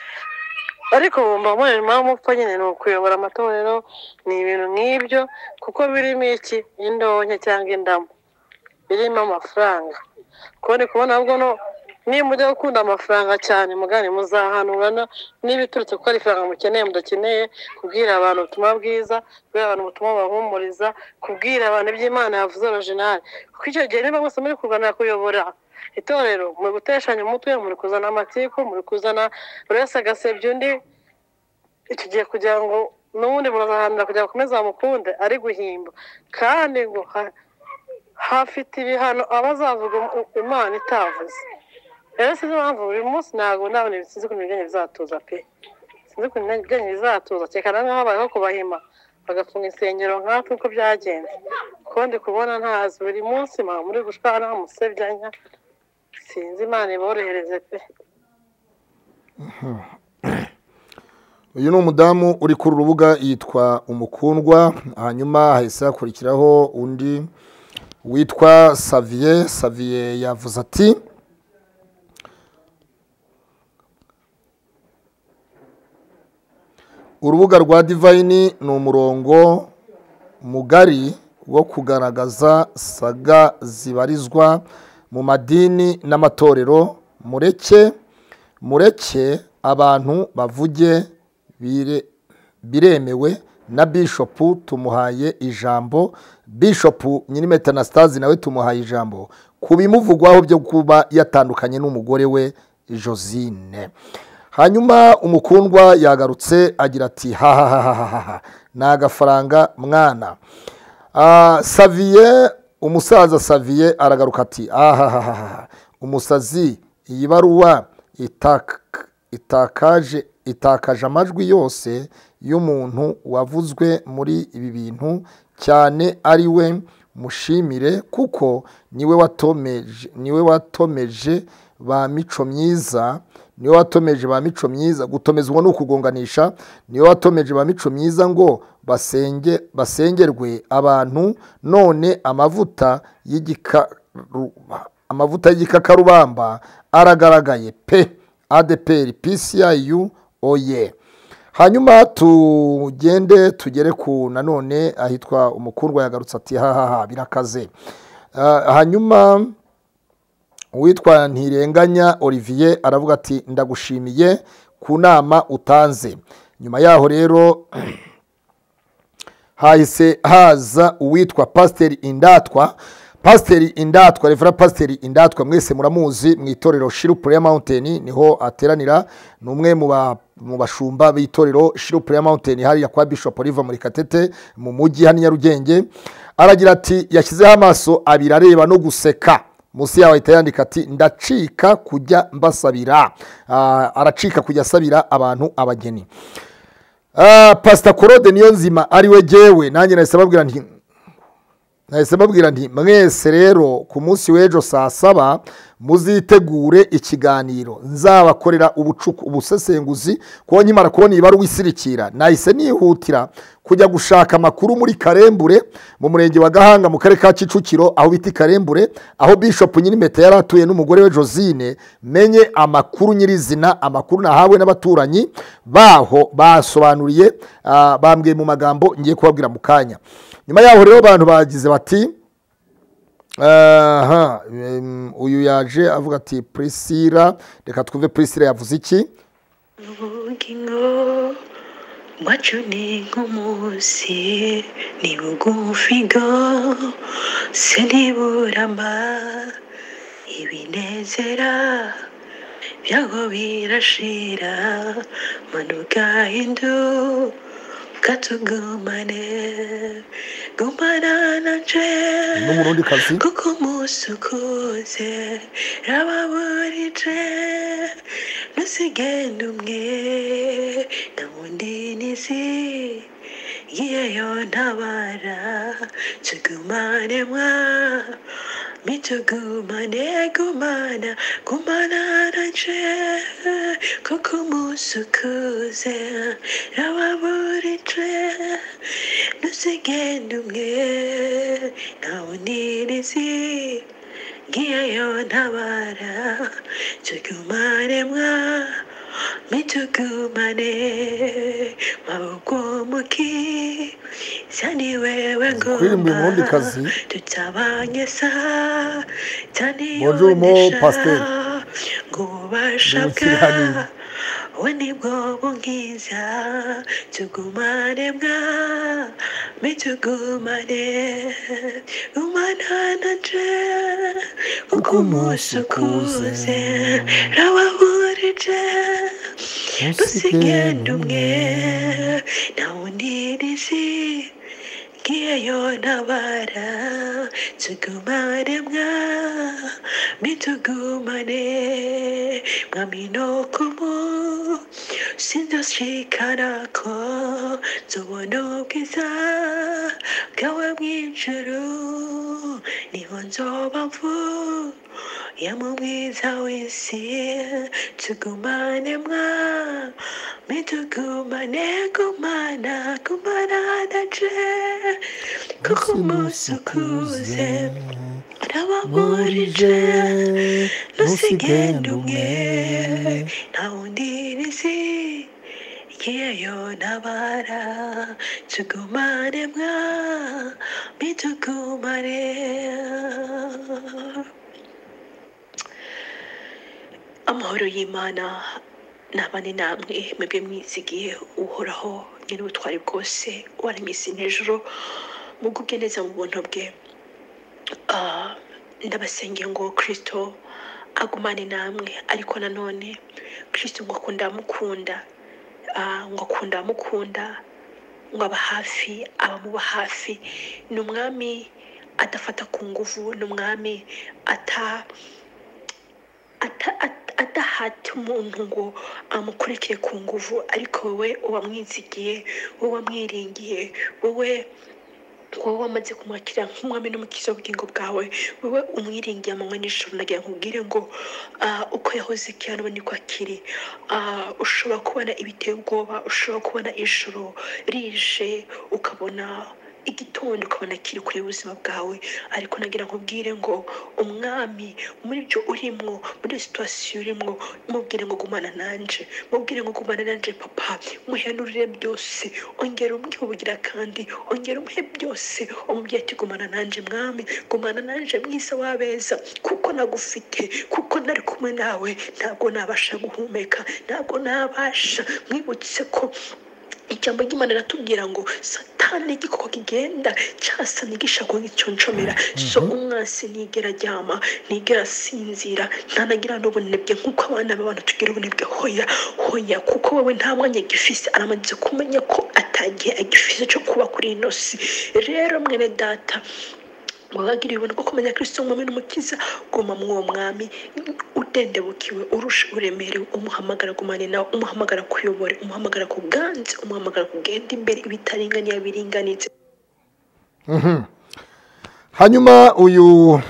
ariko bumva muri mpamvu mupfa nyine ni ukuyobora amatorero ni ibintu nk'ibyo kuko birimo iki indonke cyangwa indamu birimo amafaranga kubona kubona ahubwo no niba mujya gukunda amafaranga cyane mugane muzahanurana n'ibiturutse kuko ari ifaranga mukeneye mudakeneye kubwira abantu ubutumwa bwiza kubwira abantu ubutumwa babahumuriza kubwira abantu iby'imana yavuze originali kuko icyo gihe niba mwese muri kurwanira kuyobora itorero muri guteshanya umutwe muri kuzana amatiku muri kuzana buri wese agasebya undi icyo gihe kugira ngo n'ubundi murazahanira kugira ngo akomeze bamukunde ari guhimba kandi ngo ha- hafite ibihano abazavuga um- imana itavuze rero sinzi impamvu buri munsi ntabwo nabona ibi- sinzi ukuntu ibijyanye bizatuza pe sinzi ukuntu ibijyanye bizatuza kereka na mwe habayeho kubahima bagafunga insengero nkatwe uko byagenze kuko ndi kubona ntazi buri munsi mama muri gushwana musebyanya sinzi imana iborohereze pe uyu ni umudamu uri kuri uru rubuga yitwa umukundwa hanyuma hahise hakurikiraho undi witwa saviye saviye yavuze ati urubuga rwa divayini ni umurongo mugari wo kugaragaza saga zibarizwa mu madini n'amatorero mureke mureke abantu bavuge bire- biremewe na bishopu tumuhaye ijambo bishopu nyirimetanasitazi nawe tumuhaye ijambo ku bimuvugwaho byo kuba yatandukanye n'umugore we josine hanyuma umukundwa yagarutse agira ati hahahahaha ni agafaranga mwana Ah, saviye umusaza saviye aragaruka ati ahahahaha umusazi iyi baruwa itak- itakaje itakaje amajwi yose y'umuntu wavuzwe muri ibi bintu cyane ari we mushimire kuko niwe watomeje niwe watomeje ba mico myiza niwe watomeje ba mico myiza gutomezwa ni ukugonganisha niwe watomeje ba mico myiza ngo basenge basengerwe abantu none amavuta y'igikaruba amavuta y'igikakarubamba aragaragaye pe adeperi pcyu oye hanyuma tugende tugere ku nanone ahitwa umukundwa yagarutse ati hahaha birakaze Ah, hanyuma uwitwa ntirenganya olivier aravuga ati ndagushimiye ku nama utanze nyuma yaho rero hahise haza uwitwa pasiteri indatwa pasiteri indatwa revera pasiteri indatwa mwese muramuzi mu itorero shiru pureya mawunteni niho ateranira ni umwe mu ba- mu bashumba b'itorero shiru pureya mawunteni hariya kwa bishop oliva muri katete mu mujyi hano i nyarugenge aragira ati yashyizeho amaso abiri areba no guseka munsi yaho ahita yandika ati ndacika kujya mbasabira Ah, aracika kujya asabira abantu abageni Ah, pasita claude niyo nzima ariwe jyewe nanjye nahise mbabwira nti nahise mbabwira nti mwese rero ku munsi w'ejo saa saba muzitegure ikiganiro nzabakorera ubucuku ubusesenguzi kuko nkimara kubona iyi baruwa isirikira nahise nihutira kujya gushaka amakuru muri karembure mu murenge wa gahanga mu karere ka kicukiro aho bita i karembure aho bishop nyirimeta yari atuye n'umugore we josine menye amakuru nyirizina amakuru nahawe n'abaturanyi baho basobanuriye ah, bambwiye mu magambo ngiye kubabwira mu kanya nyuma yaho rero abantu bagize bati aha em, uyu yaje avuga ati prisira reka twumve prisira yavuze iki ubugingo bwacu ni nk'umunsi ni bugufigo se ntiburama ibinezera byaho birashira manuka hindu katugumane gumana na ni umurundikazi kuko umunsi ukuze rababurije ntusigende umwe na wundi n'izi ngiyeyo ntabara tugumane mwa mitugumane gumana gumana na nje kuko umunsi ukuze rababurije ntusigende umwe nta bunirizi ngiyeyo ntabara tugumane mwa mitugumane maboko muki sani wewe kuririmba uyu ngomba murundikazi tutabanye sa cyane Bonjour, mo pasteur. ngo ubasha bwa Ndabisiraniye. we nibwo bunkiza tugumane mwa me tugumane umana na je kuko umunsi ukuze rawahurije dusigende umwe nta wundi n'izi ngiyeyo ntabara tugumane mwa mitugumane mwami no kumu sinzoshikana ko nzobona ubwiza bwawe mw'ijuru niho nzoba mvu ya mu mwiza w'isi tugumane mwa mitugumane gumana gumana nanje kuko umunsi ukuze nabamurije ntusigende umwe nta wundi n'izi ngiyeyo ntabara tugumane mwa mitugumane amahoro y'imana ntabane namwe mwebwe mwizigiye uhoraho nyir'ubutwari bwose waremye isi n'ijoro mugubwe neza mu buntu bwe Ah, ndabasengeye ngo kirisito agumane namwe ariko nanone kirisito ngo akunda amukunda Ah, ngo akunda amukunda ngo aba hafi abamuba hafi ni umwami adafata ku nguvu ni umwami ata ata- at- adahata umuntu ngo amukurikire ku nguvu ariko wowe uwamwizigiye wowe wamwiringiye wowe wowe wamaze kumwakira nk'umwami n'umukiza w'ubugingo bwawe wowe umwiringiye amanywa n'ijoro nagira ngo ubwire ngo ah, uko yahoze kera n'ubu niko akiri Ah, ushobora kubona ibiteye ubwoba ushobora kubona ijoro rije ukabona igitondo ukabona kiri kure y'ubuzima bwawe ariko nagira ngo ubwire ngo umwami muri byo urimo muri iyo situwasiyo urimo mubwire ngo gumana nanje mubwire ngo gumana nanje papa muhenurire byose ongera umwibugira kandi ongera umuhe byose umubyeyi ati gumana nanje mwami gumana nanje mwiza w'abeza kuko nagufite kuko nari kumwe nawe ntabwo nabasha guhumeka ntabwo nabasha mwibutse ko ijambo ry'imana riratubwira ngo satani igikoko kigenda cyasana gishaka giconcomera so umwansi ntigera aryama ntigera asinzira ntanagira n'ubunebwe nk'uko abana b'abantu tugira ubunebwe hoya hoya kuko wowe nta mwanya agifise aramaze kumenya ko atagihe agifise cyo kuba kuri ino si rero mwene data wabagiriye ubuntu bwo kumenya kristo umwami n'umukiza guma mw'uwo mwami udendebukiwe urusha uremerewe umuhamagara gumane nawe umuhamagara kuyobora umuhamagara ku bwanze umuhamagara kugenda imbere ibitaringaniye biringanitse hanyuma uyu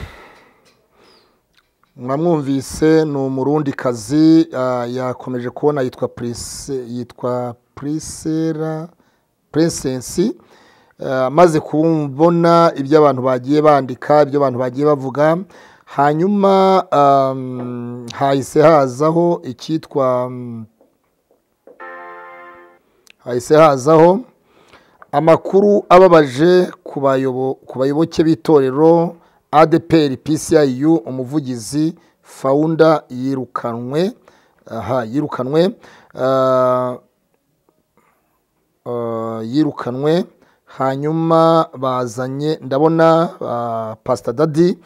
mwamwumvise ni umurundikazi ah, yakomeje kubona yitwa Prise- yitwa purisera puresensi maze kubona ibyo abantu bagiye bandika ibyo abantu bagiye bavuga hanyuma um, hahise hazaho icyitwa um, hahise hazaho amakuru ababaje ku bayobo- ku bayoboke b'itorero adeperi pciu umuvugizi fawunda yirukanwe aha yirukanwe ah, ah, yirukanwe hanyuma bazanye ndabona ah, pasita dadi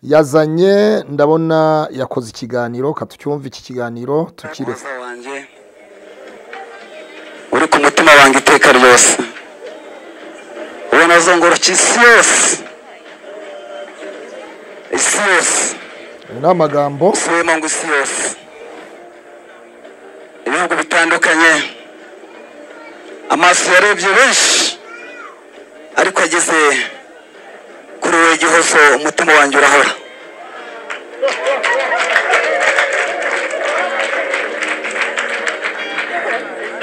yazanye ndabona yakoze ikiganiro katucyumve iki kiganiro tukire umuhoza wanjye uri ku mutima wanjye iteka ryose uwo nazongoroka isi yose isi yose ayo ni amagambo usubiyemo ngo isi yose ibihugu bitandukanye amaso yarebye benshi ariko ageze kuri wowe gihozo umutima wanjye urahora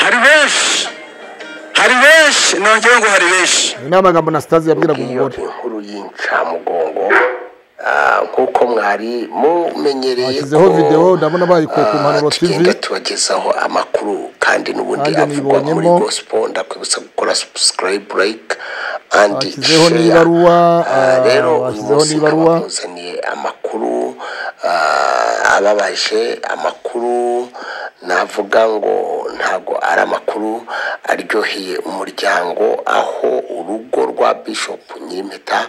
hari benshi hari benshi nongeyeho ngo hari benshi ayo ni amagambo na sitazi yabwiraga iyo umugore inkuru y'incamugongo ah, nk'uko mwari mumenyereye Bashyizeho ko, video, ndabona bayikuye ku ah, Mpanuro TV. tugenda tubagezaho amakuru kandi n'ubundi Nanjye avugwa kuri nibonyemo. gospel ndakwibutsa gukora subscribe like and Bashyizeho share. n'ibaruwa, Ah, ah, rero uyu bashyizeho munsi nkaba n'ibaruwa. nkuzaniye amakuru ah, ababaje amakuru navuga ngo ntabwo ari amakuru aryoheye umuryango aho urugo rwa bishop nyimpeta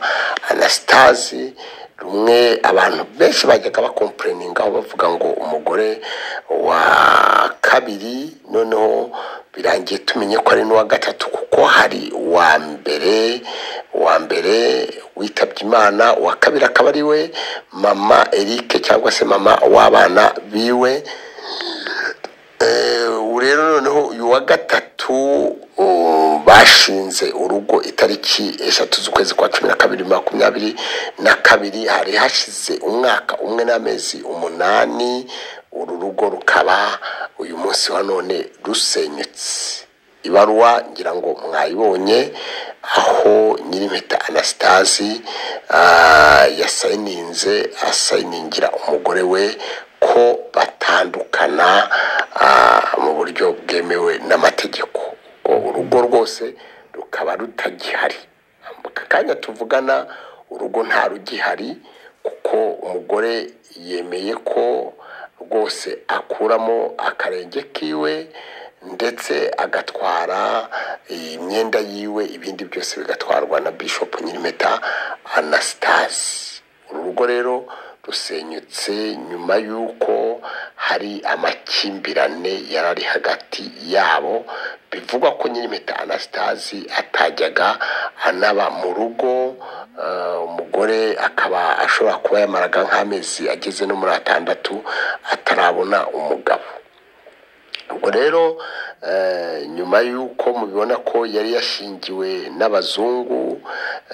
anastasi rumwe abantu benshi bajyaga bakompureningaho bavuga ngo umugore wa kabiri noneho birangiye tumenye ko ari n'uwa gatatu kuko hari uwa mbere uwa mbere witabye imana uwa kabiri akaba ari we mama eric cyangwa se mama w'abana biwe Eh, ubu rero noneho uyu wa gatatu um, bashinze urugo itariki eshatu z'ukwezi kwa cumi na kabiri makumyabiri na kabiri hari hashize umwaka umwe n'amezi umunani uru rugo rukaba uyu munsi wa none rusenyutse ibaruwa ngira ngo mwayibonye aho nyirimpeta anastasi yasayininze asayiningira umugore we ko batandukana ah, mu buryo bwemewe n'amategeko ubwo urugo rwose rukaba rutagihari aka kanya tuvugana urugo nta rugihari kuko umugore yemeye ko rwose akuramo akarenge kiwe ndetse agatwara imyenda yiwe ibindi byose bigatwarwa na bishop nyirimpeta anastasi uru rugo rero rusenyutse nyuma y'uko hari amakimbirane yari ari hagati yabo bivugwa ko nyirimpeta anastasi atajyaga anaba mu rugo eh, umugore akaba ashobora kuba yamaraga nk'amezi ageze no muri atandatu atarabona umugabo ubwo rero eh, nyuma y'uko mubibona ko yari yashingiwe n'abazungu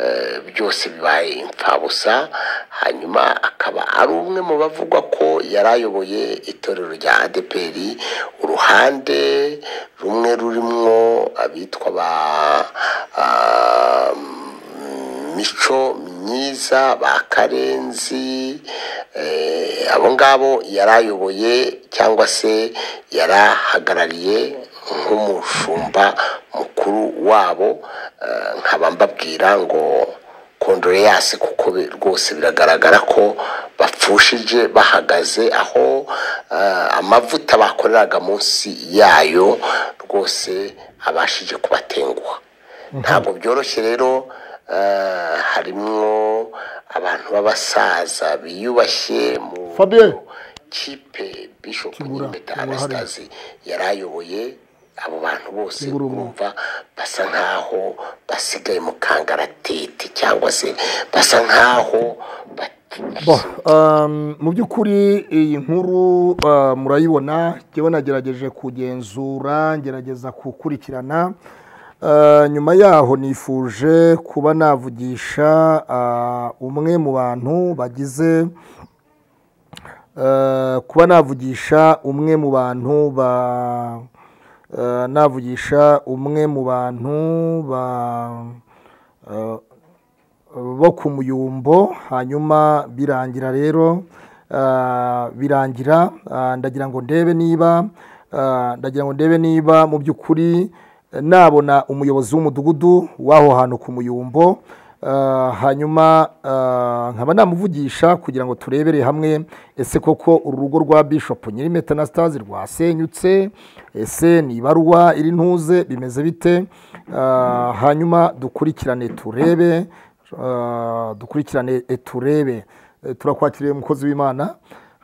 eh, byose bibaye imfabusa hanyuma akaba ari umwe mu bavugwa ko yari ayoboye itorero rya adeperi uruhande rumwe rurimo abitwa ba ah, mico myiza ba karenzi eh, abo ngabo yari ayoboye cyangwa se yari ahagarariye nk'umushumba mukuru wabo eh, nkaba mbabwira ngo kondoreyasi kuko bi- rwose biragaragara ko bapfushije bahagaze aho eh, amavuta bakoreraga munsi yayo rwose abashije kubatenguha ntabwo byoroshye rero eh, harimwo abantu b'abasaza biyubashye mu Fabien. kipe bishop Kibura, nyir'impeta kibura hariya. anastasi yari ayoboye abo bantu bose Ingurube. urumva basa nk'aho basigaye mu kangaratete cyangwa se basa nk'aho bat- Bo, um, mu by'ukuri iyi nkuru uh, murayibona njyewe nagerageje kugenzura ngerageza gukurikirana Uh, nyuma yaho nifuje kuba navugisha uh, umwe mu bantu bagize Eh, kuba navugisha umwe mu bantu ba eh, navugisha umwe mu bantu ba eh, bo ku muyumbo hanyuma birangira rero eh, birangira eh, ndagira ngo ndebe niba eh, ndagira ngo ndebe niba mu by'ukuri eh, nabona umuyobozi w'umudugudu w'aho hantu ku muyumbo Uh, hanyuma uh, nkaba namuvugisha kugira ngo turebere hamwe ese koko uru rugo rwa bishop nyirimetanastase rwasenyutse ese ni ibaruwa iri ntuze bimeze bite Uh, hanyuma dukurikirane turebe uh, dukurikirane e, turebe E, turakwakiriye umukozi w'imana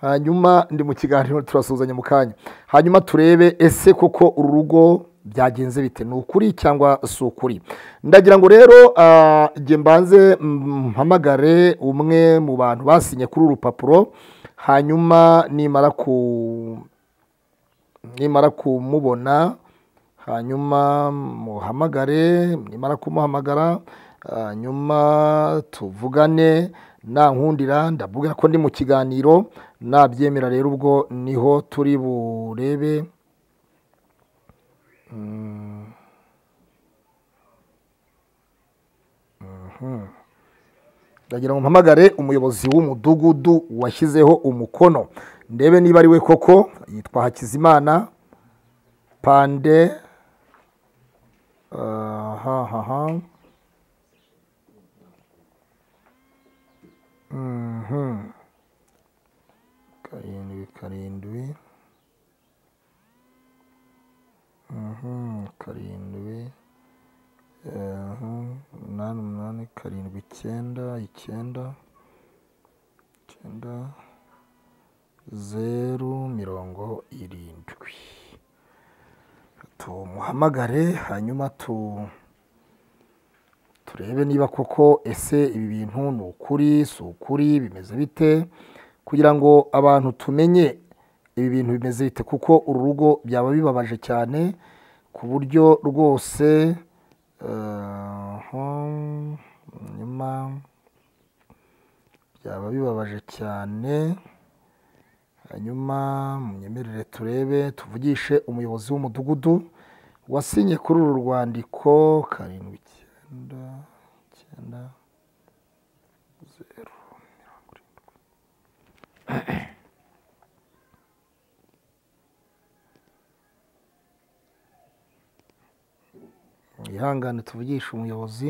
hanyuma ndi mu kiganiro turasuhuzanya mu kanya hanyuma turebe ese koko uru rugo byagenze bite ni ukuri cyangwa si ukuri ndagira ngo rero ah, njye mbanze mm, mpamagare umwe mu bantu basinye kuri uru rupapuro hanyuma nimara ku nimara kumubona hanyuma muhamagare nimara kumuhamagara hanyuma tuvugane nta nkundira ndabwira ko ndi mu kiganiro nabyemera rero ubwo niho turi burebe Mm. Mhm. ndagira ngo mpamagare umuyobozi w'umudugudu washyizeho umukono ndebe niba ari we koko yitwa hakizimana pande aha aha Mhm. karindwi karindwi Mhm, karindwi eh, umunani umunani karindwi icyenda icyenda icyenda zeru mirongo irindwi tumuhamagare hanyuma tu turebe niba koko ese ibi bintu ni ukuri si ukuri bimeze bite kugira ngo abantu tumenye ibi bintu bimeze bite kuko uru rugo byaba bibabaje cyane ku buryo rwose eh, hmm, nyuma byaba bibabaje cyane hanyuma munyemerere turebe tuvugishe umuyobozi w'umudugudu wasinye kuri uru rwandiko karindwi icyenda icyenda zeru mirongo irindwi ihangane tuvugishe umuyobozi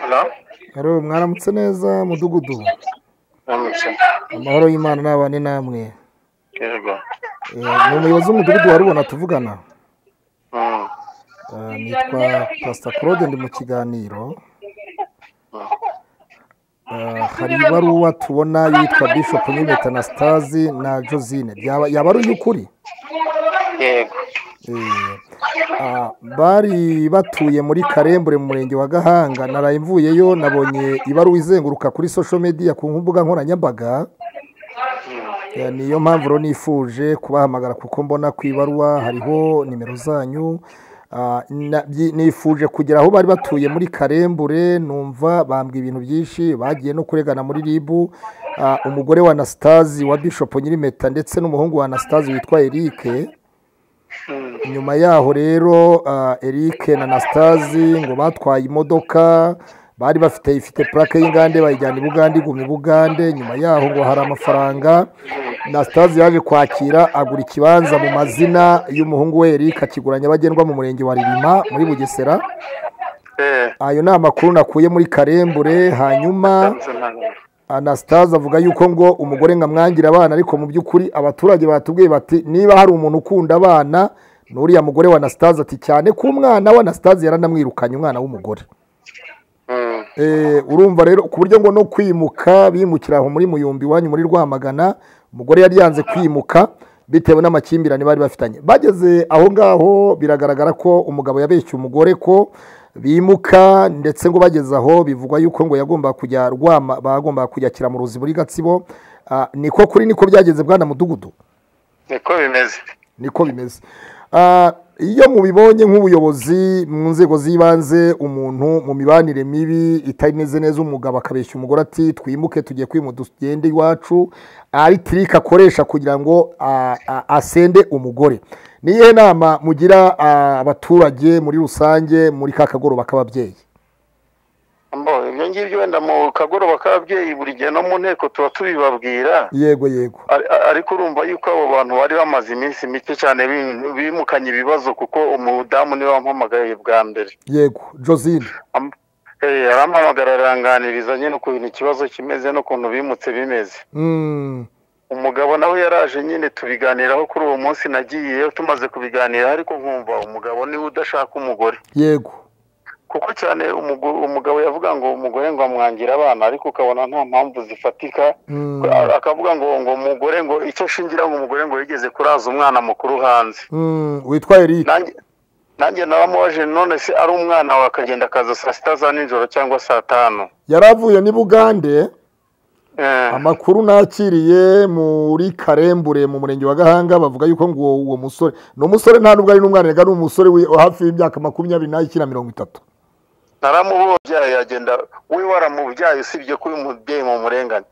Hello? Aro, mwaramutse neza mudugudu Ndamutse. amahoro y'imana n'abane namwe Yego. Eh, ni umuyobozi w'umudugudu warubona tuvugana Mm. Eh, nitwa pasita claude ndi mu kiganiro Eh, hari ibaruwa tubona yitwa bishop n'impeta na stazi na josine Byaba- yaba ari iy'ukuri Yego. Eh, ah, bari batuye muri karembure mu murenge wa gahanga naraye mvuyeyo nabonye ibaruwa izenguruka kuri social media ku mbuga nkoranyambaga Eh, niyo mpamvu rero nifuje kubahamagara kuko mbona ku ibaruwa hariho nimero zanyu Ah, na- byi- nifuje kugera aho bari batuye muri karembure numva bambwa ibintu byinshi bagiye no kuregana muri ribu Ah, umugore wa anasitazi wa bishop nyirimeta ndetse n'umuhungu wa anasitazi witwa erike nyuma yaho rero ah, Eric na Anastazi ngo batwaye imodoka bari bafite ifite plaque y'ingande bayijyana i Bugande iguma i Bugande nyuma yaho ngo hari amafaranga Anastazi yaje kwakira agura ikibanza mu mazina y'umuhungu we Eric akigura nyabagendwa mu murenge wa Ririma muri Bugesera eh ayo ni amakuru nakuye muri karembure hanyuma ntabwo ntabwo anastase avuga yuko ngo umugore ngo amwangira abana ariko mu by'ukuri abaturage batubwiye bati niba hari umuntu ukunda abana n'uriya mugore wa anastase ati cyane ko umwana wa anastase yaranamwirukanye umwana w'umugore Mm. Eh, urumva rero ku buryo ngo no kwimuka bimukira aho muri muyumbi iwanyu muri rwamagana umugore yari yanze kwimuka bitewe n'amakimbirane bari bafitanye bageze aho ngaho biragaragara ko umugabo yabeshye umugore ko bimuka ndetse ngo bageze aho bivugwa yuko ngo yagombaga kujya rwama bagombaga kujya kiramuruzi muri gatsibo Ah, niko kuri niko byageze bwana mudugudu niko bimeze niko bimeze Ah, iyo mubibonye nk'ubuyobozi mu nzego z'ibanze umuntu mu mibanire mibi itameze neza umugabo akabeshya umugore ati twimuke tugiye kwima tugende iwacu ari tirike akoresha kugira ngo ah, ah, asende umugore ni iyihe nama mugira ah, abaturage muri rusange muri ka kagoroba k'ababyeyi mbo ibyo ngibyo wenda mu kagoroba k'ababyeyi buri gihe no mu nteko tuba tubibabwira yego yego Ari- ariko urumva yuko abo bantu bari bamaze iminsi mike cyane bi- bimukanye ibibazo kuko umudamu niwe wampamagaye bwa mbere yego josine Am- eh, arampamagara aranganiriza nyine ukuntu ikibazo kimeze n'ukuntu bimutse bimeze Mm, umugabo nawe yaraje nyine tubiganiraho kuri uwo munsi nagiyeyo tumaze kubiganiraho ariko nkumva umugabo niwe udashaka umugore yego kuko cyane umugo- umugabo yavuga ngo umugore ngo amwangira abana ariko ukabona nta mpamvu zifatika Mm, akavuga ngo ngo umugore ngo icyo ashingira ngo umugore ngo yigeze kuraza umwana mukuru hanze mm, witwa eric nanjye nanjye naramubaje none se ari umwana wawe akagenda akaza saa sita za nijoro cyangwa saa tanu yari avuye n'i bugande Eh, amakuru nakiriye muri karembure mu murenge wa gahanga bavuga yuko ngo uwo uwo musore ni umusore nta nubwo ari n'umwana reka ni umusore wi- hafi y'imyaka makumyabiri n'ikenda mirongo itatu naramubyaye yagenda we waramubyaye usibye ko uyu mubyeyi mu murengane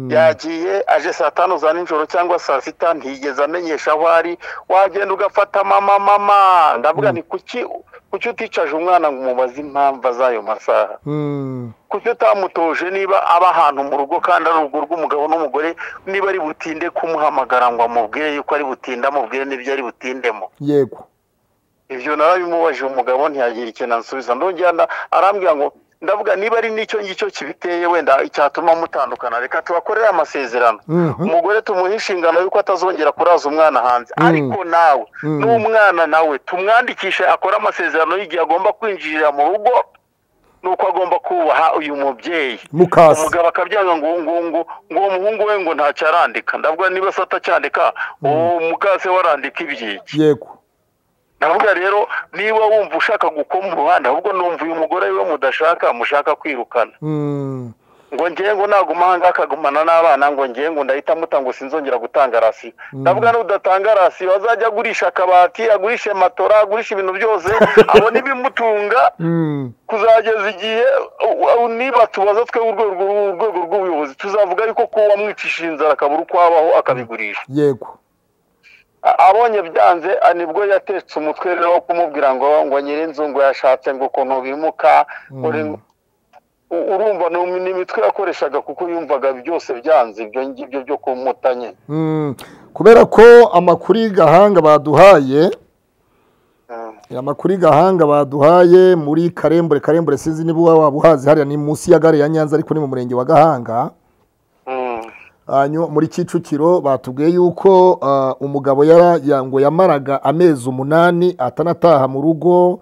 yagiye aje saa tanu za nijoro cyangwa saa sita ntiyigeze amenyesha aho ari wagenda ugafata mama mama ndavuga ni kuki kuki uticaje umwana ngo umubaze impamvu z'ayo masaha Mm, kuki utamutoje niba aba ahantu mu rugo kandi ari urugo rw'umugabo n'umugore niba ari butinde kumuhamagara ngo amubwire yuko ari butinde amubwire n'ibyo ari butindemo yego ibyo narabimubajije umugabo ntiyagira ikintu ansubiza ndongera nda- arambwira ngo ndavuga niba ari n'icyo ngicyo kibiteye wenda icyatuma mutandukana reka tubakorere amasezerano Mhm. umugore tumuhe inshingano y'uko atazongera kuraza umwana hanze Mm. ariko nawe Mm. n'umwana nawe tumwandikishe akore amasezerano y'igihe agomba kwinjirira mu rugo n'uko agomba kubaha uyu mubyeyi mukasi umugabo akabyanga ngo ngo ngo ngo uwo muhungu we ngo ntacyo arandika ndavuga niba se atacyandika uwo mukase we arandika ibyiki yego ndavuga rero niba wumva ushaka gukoma uruhande ahubwo numva uyu mugore we mudashaka mushaka kwirukana Mm, ngo ngiye ngo naguma aha ngaha akagumana n'abana ngo ngiye ngo ndahita amuta ngo sinzongera gutanga rasiyo ndavuga nudatanga rasiyo azajya agurisha akabati agurishe matora agurishe ibintu byose abone ibimutunga mm, kuzageza igihe u- u- niba tubaza twebwe urwego uru- urwego rw'ubuyobozi tuzavuga yuko ko wamwicishije inzara akabura uko abaho akabigurisha yego A- abonye byanze a, nibwo yatetse umutwe rero wo kumubwira ngo ngo nyirinzu ngo yashatse ngo ukuntu bimuka ngo re- u- urumva ni umi- ni imitwe yakoreshaga kuko yumvaga byose byanze ibyo ngibyo byo kumuta nyine Mm, kubera ko amakuru y'igahanga baduhaye amakuru y'igahanga baduhaye muri karembure karembure sinzi niba waba uhazi hariya ni munsi ya gare ya nyanza ariko ni mu murenge wa gahanga Mm. Hanyu- muri kicukiro batubwiye yuko ah, umugabo yara- ya- ngo yamaraga amezi umunani atanataha mu rugo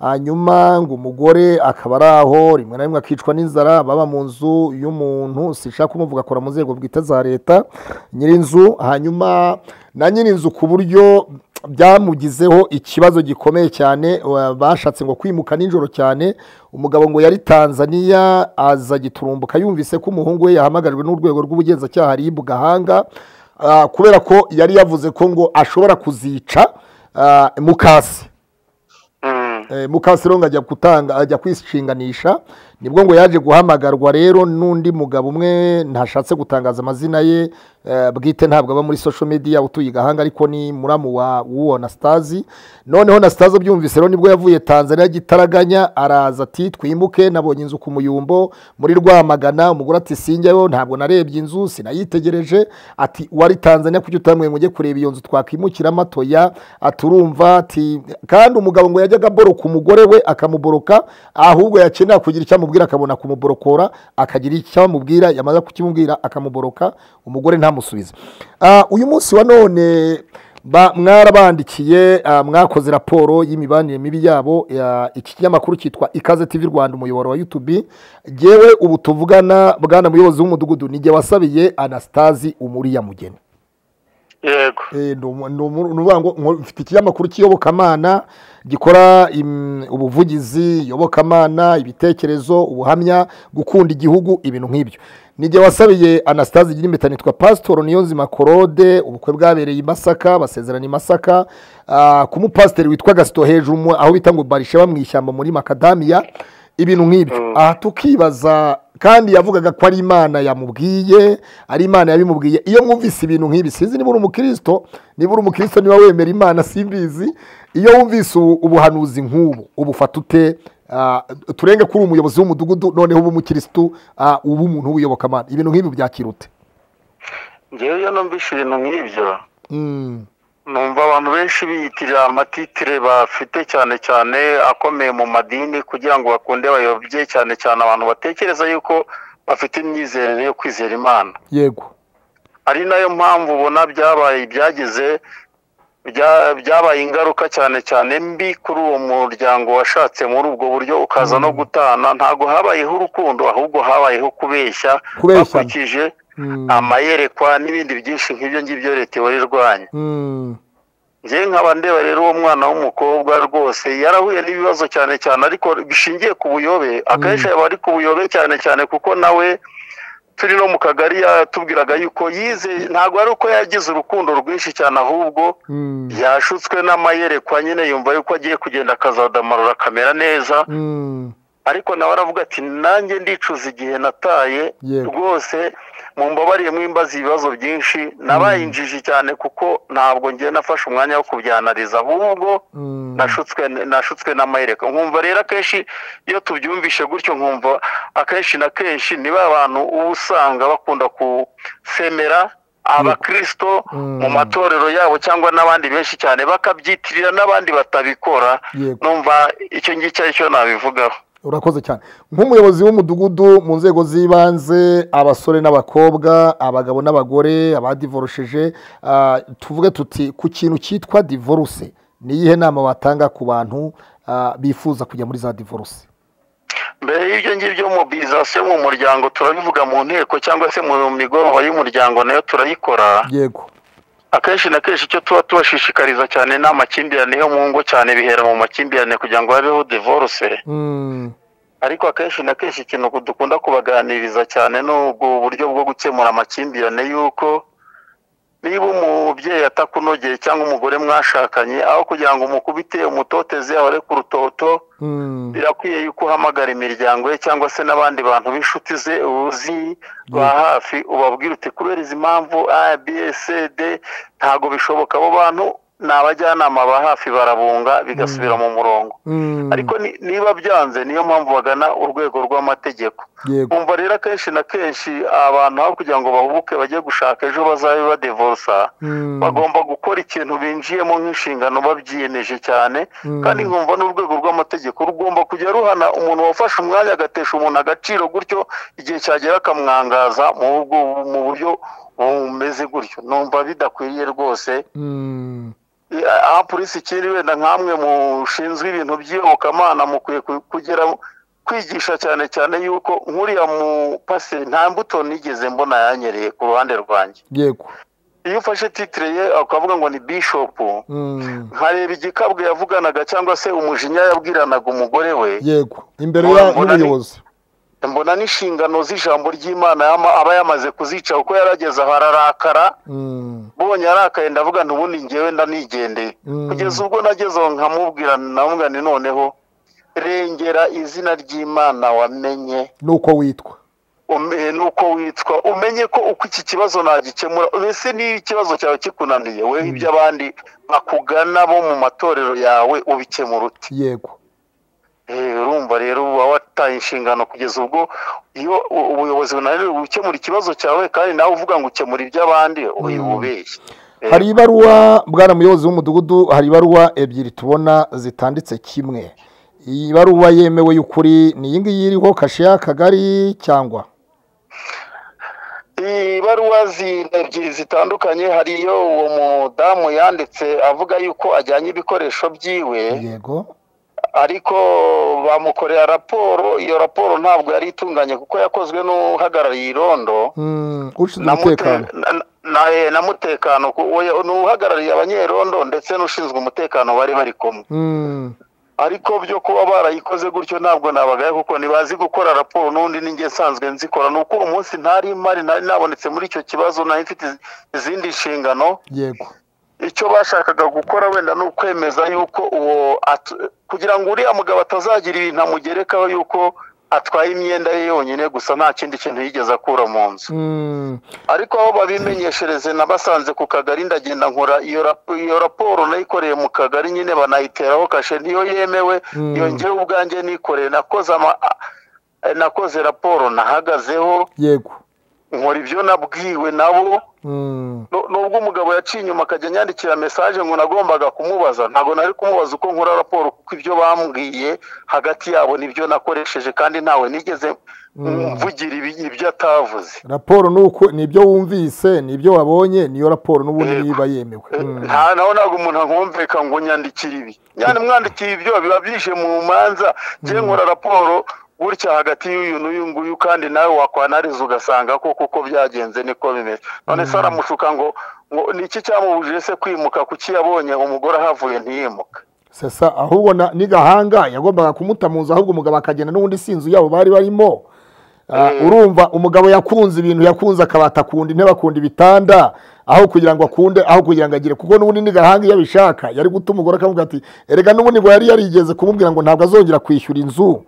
hanyuma ngo umugore akaba ari aho rimwe na rimwe akicwa n'inzara baba mu nzu y'umuntu sinshaka kumuvuga akora mu nzego bwite za leta nyirinzu hanyuma na nyirinzu ku buryo byamugizeho ikibazo gikomeye cyane wa- bashatse ngo kwimuka nijoro cyane umugabo ngo yari tanzaniya aza giturumbuka yumvise ko umuhungu we yahamagajwe n'urwego rw'ubugenzacyaha ribu gahanga Ah, kubera ko yari yavuze ko ngo ashobora kuzica ah, mukasi Mm. Eh, mukasi rero ngo ajya gutanga ajya kwishinganisha nibwo ngo yaje guhamagarwa rero n'undi mugabo umwe ntashatse gutangaza amazina ye eh, bwite ntabwo aba muri social media utuye i gahanga ariko ni muramu wa w'uwo nasitazi noneho nasitazi abyumvise rero nibwo yavuye tanzania gitaraganya araza ati twimuke nabonye inzu ku muyumbo muri rwamagana umugore ati sinjyayo ntabwo narebye inzu sinayitegereje ati wari tanzania kuki utamwe mujye kureba iyo nzu twakimukira matoya aturumva ati kandi umugabo ngo yajyaga aboroka umugore we akamuboroka ahubwo yakenera kugira icyo amubwira akabona kumuborokora akagira icyo amubwira yamaze kukimubwira akamuboroka umugore ntamusubize Ah, uyu munsi wa none ba- mwarabandikiye ah, mwakoze raporo y'imibanire mibi yabo ya- iki kinyamakuru cyitwa ikaze tv rwanda umuyoboro wa youtube ngewe ubu tuvugana bwana muyobozi w'umudugudu nijye wasabiye anastasi umuriyamugeni yego Eh, ni umu- ni umu- ni uvuga ngo ngo mfite ikinyamakuru cy'iyobokamana gikora im- ubuvugizi iyobokamana ibitekerezo ubuhamya gukunda igihugu ibintu nk'ibyo nijye wasabiye anastase igira impeta nitwa pasitoro niyonzima korode ubukwe bwabereye i masaka basezerana i masaka ah, ku mupasiteri witwa gasito hejuru mu- aho bita ngo barisheba mu ishyamba muri makadamiya ibintu nk'ibyo aha tukibaza kandi yavugaga ko ari imana yamubwiye ari imana yabimubwiye iyo mwumvise ibintu nk'ibi sinzi niba uri umukristo niba uri umukristo niba wemera imana simbizi iyo wumvise ubu- ubuhanuzi nk'ubu ubufata ute Ah, turenge ko uri umuyobozi w'umudugudu noneho uba umukirisitu ah, uba umuntu w'uyobokamana ibintu nk'ibi byakira ute ngewe iyo numvise ibintu nk'ibyo Mm, numva abantu benshi biyitirira amatitire bafite cyane cyane akomeye mu madini kugira ngo bakunde bayobye cyane cyane abantu batekereza yuko bafite imyizerere yo kwizera imana yego ari nayo mpamvu ubona byabaye ibyageze bya- byabaye ingaruka cyane cyane mbi kuri uwo muryango washatse muri ubwo buryo ukaza no gutana ntabwo habayeho urukundo ahubwo habayeho kubeshya Kubeshyana. bakurikije Mm, amayerekwa n'ibindi byinshi nk'ibyo ngibyo leta ihora irwanya mm, njye nkaba ndeba rero uwo mwana w'umukobwa rwose yarahuye n'ibibazo cyane cyane ariko bishingiye ku buyobe akenshi aba ari ku buyobe cyane cyane kuko nawe turi no mu kagari yatubwiraga yuko yize ntabwo ari uko yagize urukundo rwinshi cyane ahubwo mm, yashutswe n'amayerekwa nyine yumva yuko agiye kugenda akazadamarura akamera neza mm, ariko nawe aravuga ati nanjye ndicuza igihe nataye Yego. rwose mu mbabariye mwimbaza ibibazo byinshi nabaye injiji cyane kuko ntabwo ngiye nafashe umwanya wo kubyanariza ahubwo mm. nashutswe nashutswe n'amahereka nkumva rero akenshi iyo tubyumvishe gutyo nkumva akenshi na kenshi niba abantu uba usanga bakunda gusemera abakirisito Mm. mu matorero yabo cyangwa n'abandi benshi cyane bakabyitirira n'abandi batabikora Yego. numva icyo ngicyo ari cyo nabivugaho urakoze cyane nk'umuyobozi w'umudugudu mu nzego z'ibanze abasore n'abakobwa abagabo n'abagore abadivorosheje ah, tuvuge tuti ku kintu cyitwa divorce ni iyihe nama watanga ku bantu ah, bifuza kujya muri za divorce mbere y'ibyo ngibyo mobilizasiyo mu muryango turabivuga mu nteko cyangwa se mu migoroba y'umuryango nayo turayikora yego akenshi na kenshi icyo tuba tubashishikariza cyane ni amakimbirane yo mu ngo cyane bihera mu makimbirane kugira ngo habeho divorce Mm, ariko akenshi na kenshi ikintu dukunda kubaganiriza cyane ni ubwo buryo bwo gukemura amakimbirane y'uko niba umubyeyi atakunogeye cyangwa umugore mwashakanye aho kugira ngo umukubite umutoteze ahore ku rutoto mm, birakwiye yuko uhamagara imiryango ye cyangwa se n'abandi bantu b'inshuti ze uzi rwa hafi ubabwira uti kubera izi mpamvu a b s d ntabwo bishoboka abo bantu ni abajyanama ba hafi barabunga bigasubira mu murongo mm, ariko ni- niba byanze niyo mpamvu bagana urwego rw'amategeko yego umva rero akenshi na kenshi abantu aho kugira ngo bahubuke bajye gushaka ejo bazabe badivorsa Mm, bagomba gukora ikintu binjiyemo nk'inshingano babyiyemeje cyane Mm. kandi nkumva n'urwego rw'amategeko rugomba kujya ruhana umuntu wafashe umwanya agatesha umuntu agaciro gutyo igihe cyagera akamwangaza mu bwo- mu buryo bumeze gutyo numva bidakwiriye rwose mm, aha polisi ikiri wenda nkamwe mushinzwe ibintu by'iyobokamana mukwiye ku- kugera kwigisha cyane cyane yuko nk'uriya mupase nta mbuto nigeze mbona yanyereye ku ruhande rwanjye yego iyo ufashe titire ye ukavuga ngo ni bishopu Mm, nkareba igikabwe yavuganaga cyangwa se umujinya yabwiranaga umugore we yego imbere Mbona- ya- mbona ni- y'ubuyobozi mbona n'inshingano z'ijambo ry'imana yama- aba yamaze kuzica kuko yarageze aho ararakara Mm, mbonye arakaye ndavuga nti ubundi ngewe ndanigendeye Mm. kugeza ubwo nagezeho nkamubwira namubwira nti noneho rengera izina ry'imana wamenye nuko witwa ume- nuko witwa umenye ko uko iki kibazo nagikemura mbese niba ikibazo cyawe kikunaniye we iby'abandi bakugana bo mu matorero yawe ubikemura uti yego Eh, urumva rero uba wataye inshingano kugeza ubwo iyo u- ubuyobozi bunaniwe gukemura ikibazo cyawe kandi nawe uvuga ngo ukemura iby'abandi uyu ubeshya Eh, hari ibaruwa bwana muyobozi w'umudugudu hari ibaruwa ebyiri tubona zitanditse kimwe iyi baruwa yemewe y'ukuri ni iyi ngiyi iriho kashe y'akagari cyangwa ibaruwa zi- ebyiri zitandukanye hari iyo uwo mudamu yanditse avuga yuko ajyanye ibikoresho byiwe yego ariko bamukorera raporo iyo raporo ntabwo yari itunganye kuko yakozwe n'uhagarariye irondo Mm, ushinzwe na umutekano mute- na- na- eh, na mutekano ku- we- ni uhagarariye abanyerondo ndetse n'ushinzwe umutekano bari bari kumwe Mm, ariko byo kuba barayikoze gutyo ntabwo nabagaye kuko ntibazi gukora raporo n'undi ninjye nsanzwe nzikora ni uko uwo munsi ntari mari nari nabonetse muri icyo kibazo nari mfite iz- izindi nshingano yego icyo bashakaga gukora wenda ni ukwemeza yuko uwo at- kugira ngo uriya mugabo atazagira ibintu amugerekaho yuko atwaye imyenda ye yonyine gusa nta kindi kintu yigeze akura mu nzu Mm, ariko aho babimenyeshereze nabasanze ku kagari ndagenda nkora iyo rap- iyo raporo nayikoreye mu kagari nyine banayiteraho kashe niyo yemewe Mm. iyo ngewe ubwanjye nikoreye nakoze ama- eh, nakoze raporo nahagazeho yego nkora ibyo nabwiwe nabo Mm, Nu- nubwo umugabo yaciye inyuma akajya anyandikira mesaje ngo nagombaga kumubaza ntabwo nari kumubaza uko nkora raporo kuko ibyo bambwiye hagati yabo nibyo nakoresheje kandi ntawe nigeze mvugira ibi- ibyo atavuze raporo ni uko ni ibyo wumvise ni ibyo wabonye niyo raporo n'ubundi Yego. niba yemewe Eh, Mm, nta nawe ntabwo umuntu akumveka ngo nyandikire ibi nyane mwandikire ibyo biba byishe mu manza njye nkora raporo gutya hagati y'uyu n'uyu nguyu kandi nawe wakwanariza ugasanga ko kuko byagenze niko bimeze none se aramushuka ngo ngo ni iki cyamubujije se kwimuka kuki yabonye umugore ahavuye ntiyimuka sasa ahubwo na- ni gahanga yagombaga kumuta mu nzu ahubwo umugabo akagenda n'ubundi sinzu yabo bari barimo Ah, urumva umugabo yakunze ibintu yakunze akabata akunda intebe akunda ibitanda aho kugira ngo akunde aho kugira ngo agire kuko n'ubundi ni gahanga iyo abishaka yari guta umugore akavuga ati erega n'ubundi ngo yari yarigeze kumubwira ngo ntabwo azongera kwishyura inzu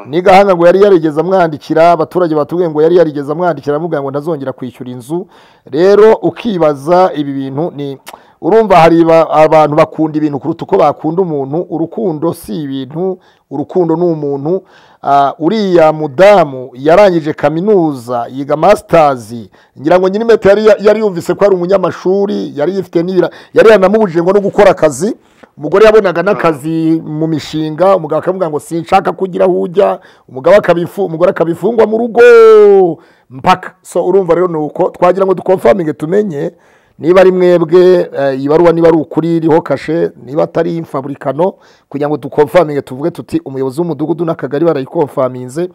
ni gahanga ngo yari yarigeze amwandikira abaturage batubwiye ngo yari yarigeze amwandikira amubwira ngo ntazongera kwishyura inzu rero ukibaza ibi bintu ni urumva hari ba- abantu bakunda ibintu kuruta uko bakunda umuntu urukundo si ibintu urukundo ni umuntu Ah, uriya mudamu yarangije kaminuza yiga masitazi ngira ngo nyirimete yari yari yumvise ko ari umunyamashuri yari yifite n'ibira yari yanamubujije ngo no gukora akazi umugore yabonaga n'akazi mu mishinga umugabo akamubwira ngo sinshaka kugira aho ujya umugabo akabifu umugore akabifungwa mu rugo mpaka so urumva rero ni uko twagira ngo dukonfaminge tumenye niba ari mwebwe eh, iyi baruwa niba ari ukuri iriho kashe niba atari imfaburikano kugira ngo dukonfaminge tuvuge tuti umuyobozi w'umudugudu n'akagari barayikonfaminze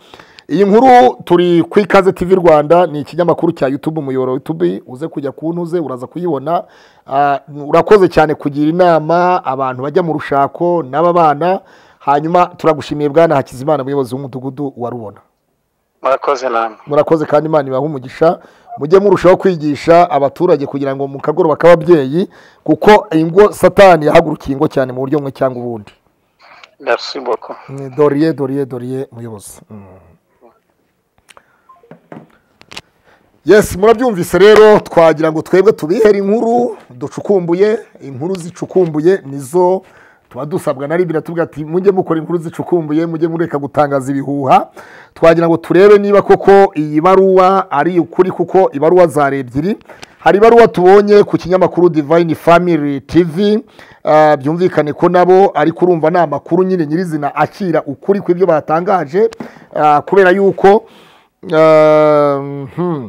iyi nkuru turi ku ikaze tv rwanda ni ikinyamakuru cya youtube umuyoboro wa youtube uze kujya ku ntuze uraza kuyibona Ah, urakoze cyane kugira inama abantu bajya mu rushako n'aba bana hanyuma turagushimiye bwana hakizimana umuyobozi w'umudugudu wa rubona murakoze namwe murakoze kandi imana ibaha umugisha mujye murushaho kwigisha abaturage kugira ngo mu kagoroba k'ababyeyi kuko ingo satani yahagurukiye ingo cyane mu buryo bumwe cyangwa ubundi merci beaucoup Mm, doriye doriye doriye muyobozi Mm. yes murabyumvise rero twagira ngo twebwe tubihere inkuru ducukumbuye inkuru zicukumbuye nizo tuba dusabwa na ribira tuvuga ati mujye mukora inkuru zicukumbuye mujye mureka gutangaza ibihuha twagira ngo turebe niba koko iyi baruwa ari ukuri kuko ibaruwa zari ebyiri hari ibaruwa tubonye ku kinyamakuru divine family tv ah, byumvikane ko nabo ariko urumva ni amakuru nyine nyirizina akira ukuri kw'ibyo batangaje ah, kubera yuko ah, mhm.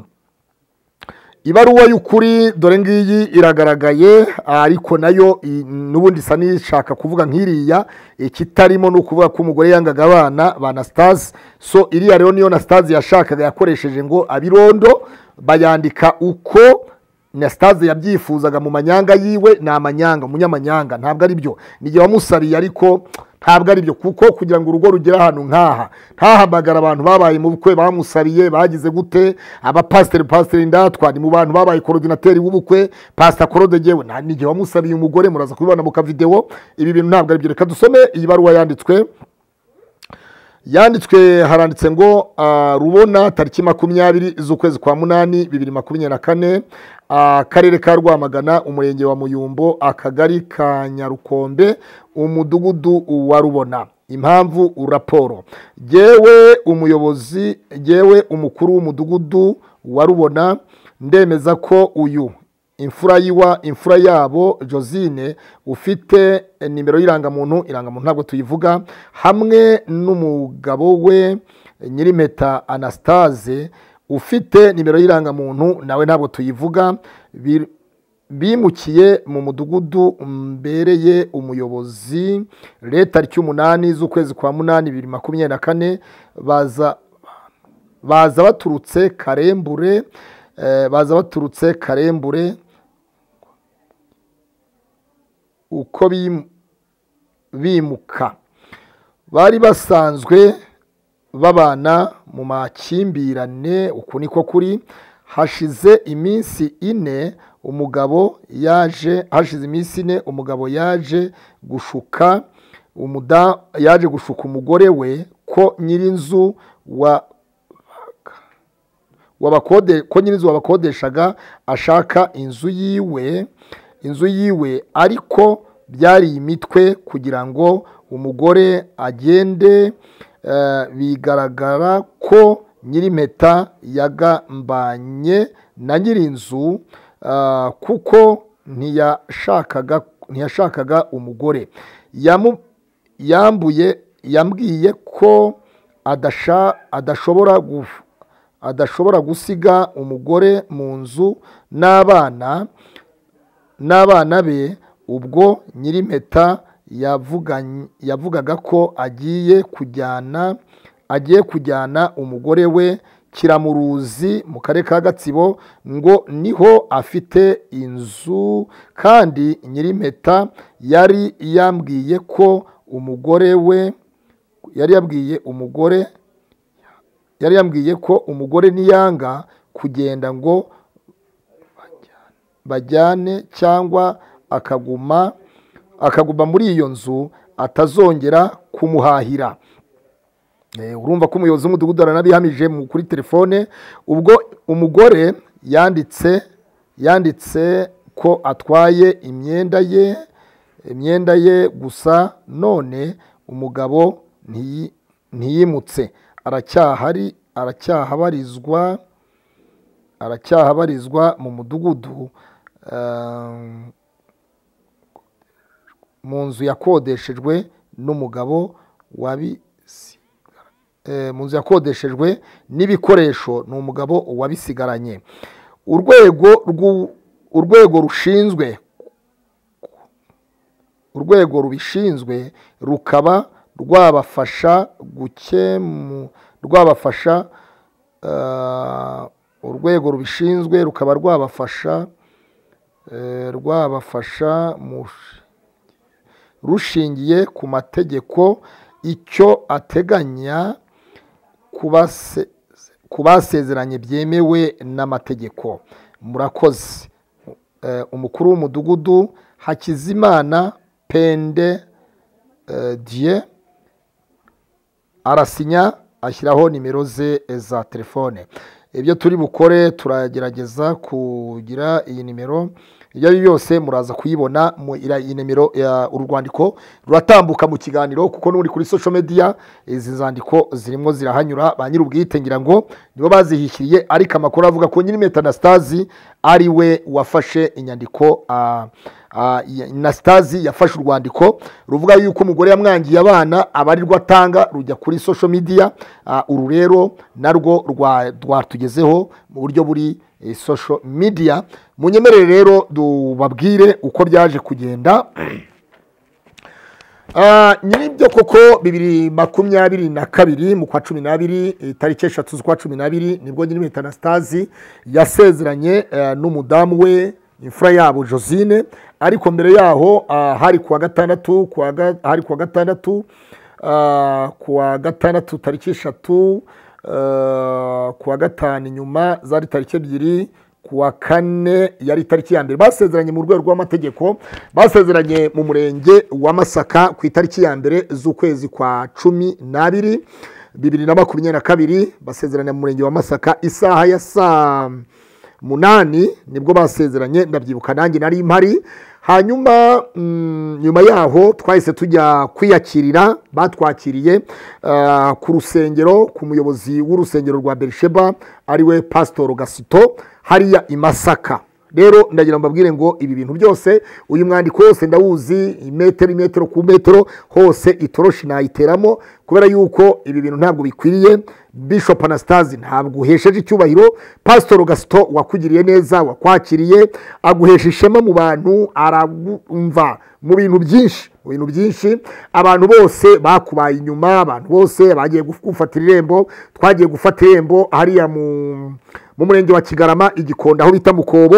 ibaruwa y'ukuri dore ngiyi iragaragaye ariko nayo i- n'ubundi isa n'ishaka kuvuga nk'iriya ikitarimo ni ukuvuga ko umugore yangaga abana ba anastase so iriya rero niyo anastase yashakaga yakoresheje ngo abirondo bayandika uko anastase yabyifuzaga mu manyanga yiwe ni amanyanga umunyamanyanga ntabwo ari byo ni igihe wamusariye ariko ntabwo ari byo kuko kugira ngo urugo rugere ahantu nk'aha ntahamagara abantu babaye mu bukwe bamusabiye bagize gute abapasiteri pasiteri ndatwa ni mu bantu babaye korodinateri w'ubukwe pasita korodegewe nta n'igihe wamusabiye umugore muraza kubibona mu kavidewo ibi bintu ntabwo ari byo reka dusome iyi baruwa yanditswe yanditswe haranditse ngo ah, rubona tariki makumyabiri z'ukwezi kwa munani bibiri makumyabiri na kane akarere ka rwamagana umurenge wa muyumbo akagari ka nyarukombe umudugudu wa rubona impamvu raporo yewe umuyobozi yewe umukuru w'umudugudu wa rubona ndemeza ko uyu imfura yiwa imfura yabo josine ufite nimero y'irangamuntu irangamuntu ntabwo tuyivuga hamwe n'umugabo we nyirimpeta anastase ufite nimero y'irangamuntu nawe ntabwo tuyivuga Bir- bimukiye mu mudugudu mbereye umuyobozi leta ry'umunani z'ukwezi kwa munani bibiri makumyabiri na kane baza baza baturutse karembure eh, baza baturutse karembure uko bim- bimuka bari basanzwe babana mu makimbirane uku niko kuri hashize iminsi ine umugabo yaje hashize iminsi ine umugabo yaje gushuka umuda yaje gushuka umugore we ko nyirinzu wa wabakode ko nyir'inzu wabakodeshaga ashaka inzu yiwe inzu yiwe ariko byari imitwe kugira ngo umugore agende eh, bigaragara ko nyir'impeta yagambanye na nyir'inzu ah, kuko ntiyashakaga ntiyashakaga umugore Yamu- yambuye yambwiye ko adasha- adashobora guf- adashobora gusiga umugore mu nzu n'abana n'abana be ubwo nyir'impeta yavuganye- yavugaga ko agiye kujyana agiye kujyana umugore we kiramuruzi mu karere ka gatsibo ngo niho afite inzu kandi nyir'impeta yari yambwiye ko umugore we yari yabwiye umugore yari yambwiye ko umugore niyanga kugenda ngo bajyane cyangwa akaguma akaguma muri iyo nzu atazongera kumuhahira Eh, urumva ko umuyobozi w'umudugudu aranabihamije mu- kuri telefone ubwo umugore yanditse yanditse ko atwaye imyenda ye imyenda ye gusa none umugabo ntiyi- ntiyimutse aracyahari aracyahabarizwa aracyahabarizwa mu mudugudu ehm, mu nzu yakodeshejwe n'umugabo wabisi eh, mu nzu yakodeshejwe n'ibikoresho ni umugabo wabisigaranye urwego rw'u- urwego rushinzwe urwego rubishinzwe rukaba rwabafasha gukemu rwabafasha eh, urwego rubishinzwe rukaba rwabafasha eh, rwabafasha mu rushingiye ku mategeko icyo ateganya kubase- ku basezeranye byemewe n'amategeko murakoze Eh, umukuru w'umudugudu hakizimana pende eh, dieu arasinya ashyiraho nimero ze za telefone ibyo turi bukore turagerageza kugira iyi nimero ibyo ari byo byose muraza kuyibona mu ira- iyi nimero ya- uru rwandiko ruratambuka mu kiganiro kuko n'uri kuri social media izi nzandiko zirimo zirahanyura ba nyir'ubwite ngira ngo nibo bazihishiriye ariko amakuru avuga ko nyir'impeta anastasi ari we wafashe inyandiko ah, ah, ya- anastasi yafashe urwandiko ruvuga yuko umugore yamwangiye abana abarirwa atanga rujya kuri social media Ah, uru rero narwo rwa- rwatugezeho mu buryo buri eh, social media munyemerere rero tubabwire uko byaje kugenda Ah, nyiribyo koko bibiri makumyabiri na kabiri mu kwa cumi n'abiri eh, tariki eshatu z'ukwa cumi n'abiri nibwo nyiri anastasi yasezeranye eh, n'umudamu we imfura yabo josine ariko mbere yaho ah, hari kuwa gatandatu kuwa ga- hari kuwa gatandatu ah, kuwa gatandatu tariki eshatu ah, kuwa gatanu inyuma zari tariki ebyiri kuwa kane yari itariki ya mbere basezeranye mu rwego rw'amategeko basezeranye mu murenge wa masaka ku itariki ya mbere z'ukwezi kwa cumi n'abiri bibiri na makumyabiri na kabiri basezeranye mu murenge wa masaka isaha ya saa munani nibwo basezeranye ndabyibuka nanjye nari mpari hanyuma mm, nyuma yaho twahise tujya kwiyakirira batwakiriye ah, ku rusengero ku muyobozi w'urusengero rwa berisheba ariwe pasitoro gasito hariya i masaka rero ndagira mbabwire ngo ibi bintu byose uyu mwandiko wose ndawuzi imetero imetero ku metero hose itoroshi nayiteramo kubera yuko ibi bintu ntabwo bikwiriye bishop anastase ntabwo uhesheje icyubahiro pasitoro gasito wakugiriye neza wakwakiriye aguhesha ishema mu bantu aragumva mu bintu byinshi mu bintu byinshi abantu bose bakubaye inyuma abantu bose bagiye gufatira irembo twagiye gufata irembo hariya mu mu murenge wa kigarama igikonda aho bita mukobo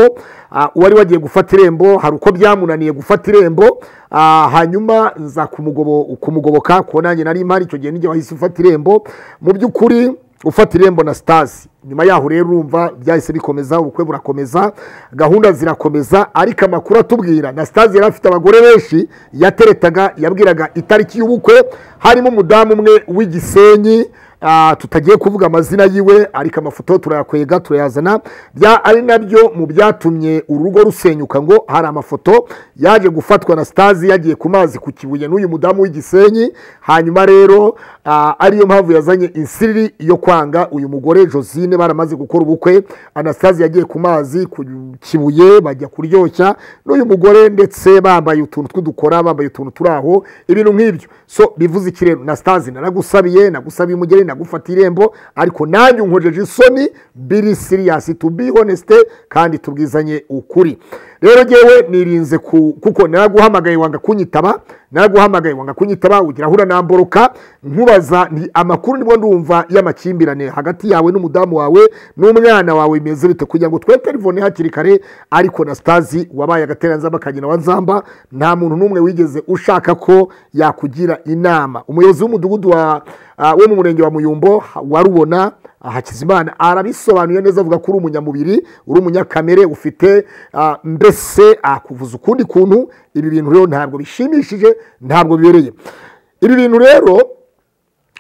ah, uwari wagiye gufata irembo hari uko byamunaniye gufata irembo ah, hanyuma nza kumugobo kumugoboka kuko nanjye nari mpari icyo gihe nijya wahise ufata irembo mu by'ukuri ufata irembo na sitasi nyuma yaho rero urumva byahise bikomeza ubukwe burakomeza gahunda zirakomeza ariko amakuru atubwira na sitasi yari afite abagore benshi yateretaga yabwiraga itariki y'ubukwe harimo umudamu umwe w'igisenyi Ah, tutagiye kuvuga amazina yiwe ariko amafoto turayakwega turayazana bya ari nabyo mu byatumye urugo rusenyuka ngo hari amafoto yaje gufatwa na sitazi yagiye ku mazi ku kibuye n'uyu mudamu w'igisenyi hanyuma rero ah, ariyo mpamvu yazanye insiri yo kwanga uyu mugore josine baramaze gukora ubukwe anastasi yagiye ku mazi ku kibuye bajya kuryoshya n'uyu mugore ndetse bambaye utuntu tw'udukora bambaye utuntu turi aho ibintu nk'ibyo so bivuze iki rero na sitazi naragusabiye nagusabiye umugeni nagufata irembo ariko nanjye unkojeje isoni biri siriyasi tu bi honesite kandi tubwizanye ukuri rero ngewe nirinze ku kuko naraguhamagaye wanga kunyitaba naraguhamagaye wanga kunyitaba ugira ahura namboroka nkubaza nti amakuru nibwo ndumva y'amakimbirane hagati yawe n'umudamu wawe n'umwana wawe bimeze bite kugira ngo twe telefone hakiri kare ariko na sitazi wabaye agateranzamba kagena wa nzamba nta muntu n'umwe wigeze ushaka ko yakugira inama umuyobozi w'umudugudu wa ah, wo mu murenge wa muyumbo ha- warubona ah, hakizimana arabisobanuye neza avuga ko uri umunyamubiri uri umunyakamere ufite ah, mbese akuvuza ukundi kuntu ibi bintu rero ntabwo bishimishije ntabwo bibereye ibi bintu rero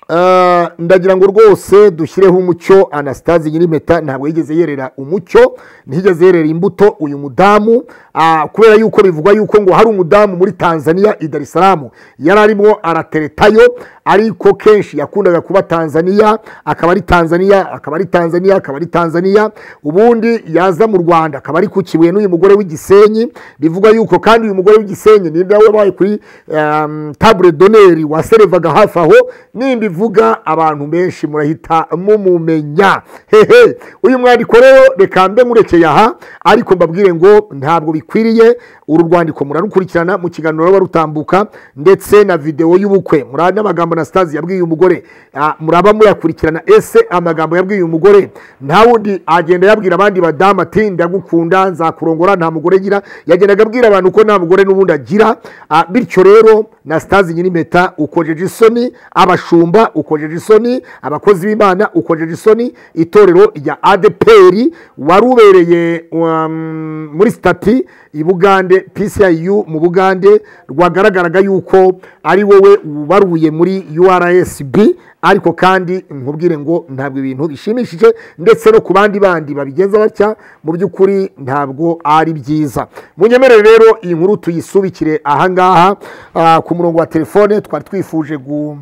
Ah, ndagira ngo rwose dushyireho umucyo anastase nyirimpeta ntabwo yigeze yerera umucyo ntiyigeze yerera imbuto uyu mudamu ah, kubera yuko bivugwa yuko ngo hari umudamu muri tanzania i dar es salaam yari arimo arateretayo ariko kenshi yakundaga kuba tanzania akaba ari tanzania akaba ari tanzania akaba ari tanzania ubundi yaza mu rwanda akaba ari ku kibuye n'uyu mugore w'igisenyi bivugwa yuko kandi uyu mugore w'igisenyi ni nawe wabaye kuri um, table doneri waserevaga hafi aho nimba ivuga abantu benshi murahita mumumenya hehe uyu mwandiko rero reka mbe nkurekeye aha ariko mbabwire ngo ntabwo bikwiriye uru rwandiko murarukurikirana mu kiganiro ruba rutambuka ndetse na videwo y'ubukwe muri n'amagambo na sitazi yabwiye uyu mugore ah, muraba muyakurikirana ese amagambo yabwiye uyu mugore nta wundi agenda yabwira abandi badamu ati ndagukunda nzakurongora nta mugore gira yagendaga abwira abantu ko nta mugore n'ubundi agira Ah, bityo rero na sitazi nyir'impeta ukojeje isoni abashumba ukojeje isoni abakozi b'imana ukojeje isoni itorero rya adeperi wari ubereye um, muri sitati i bugande pciu mu bugande rwagaragaraga yuko ari wowe waruye muri ursb ariko kandi nkubwire ngo ntabwo ibintu bishimishije ndetse no ku bandi bandi babigenza batya mu by'ukuri ntabwo ari byiza munyemerere rero iyi nkuru tuyisubikire ahangaha ah, ku murongo wa telefone twari twifuje gu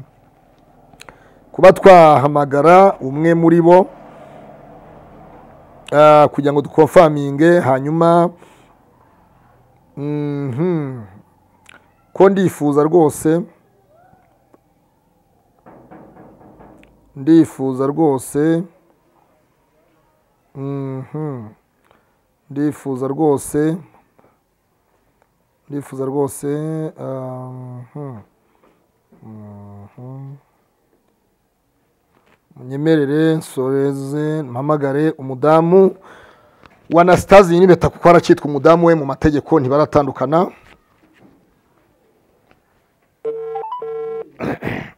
kuba twahamagara umwe muri bo Ah, kugira ngo dukofaminge hanyuma mhm, ko ndifuza rwose ndifuza rwose mhm, ndifuza rwose ndifuza rwose ah, mhm, mhm. munyemerere nsoreze mpamagare umudamu wa anasitazi nyir'impeta kuko aracyitwa umudamu we mu mategeko ntibaratandukana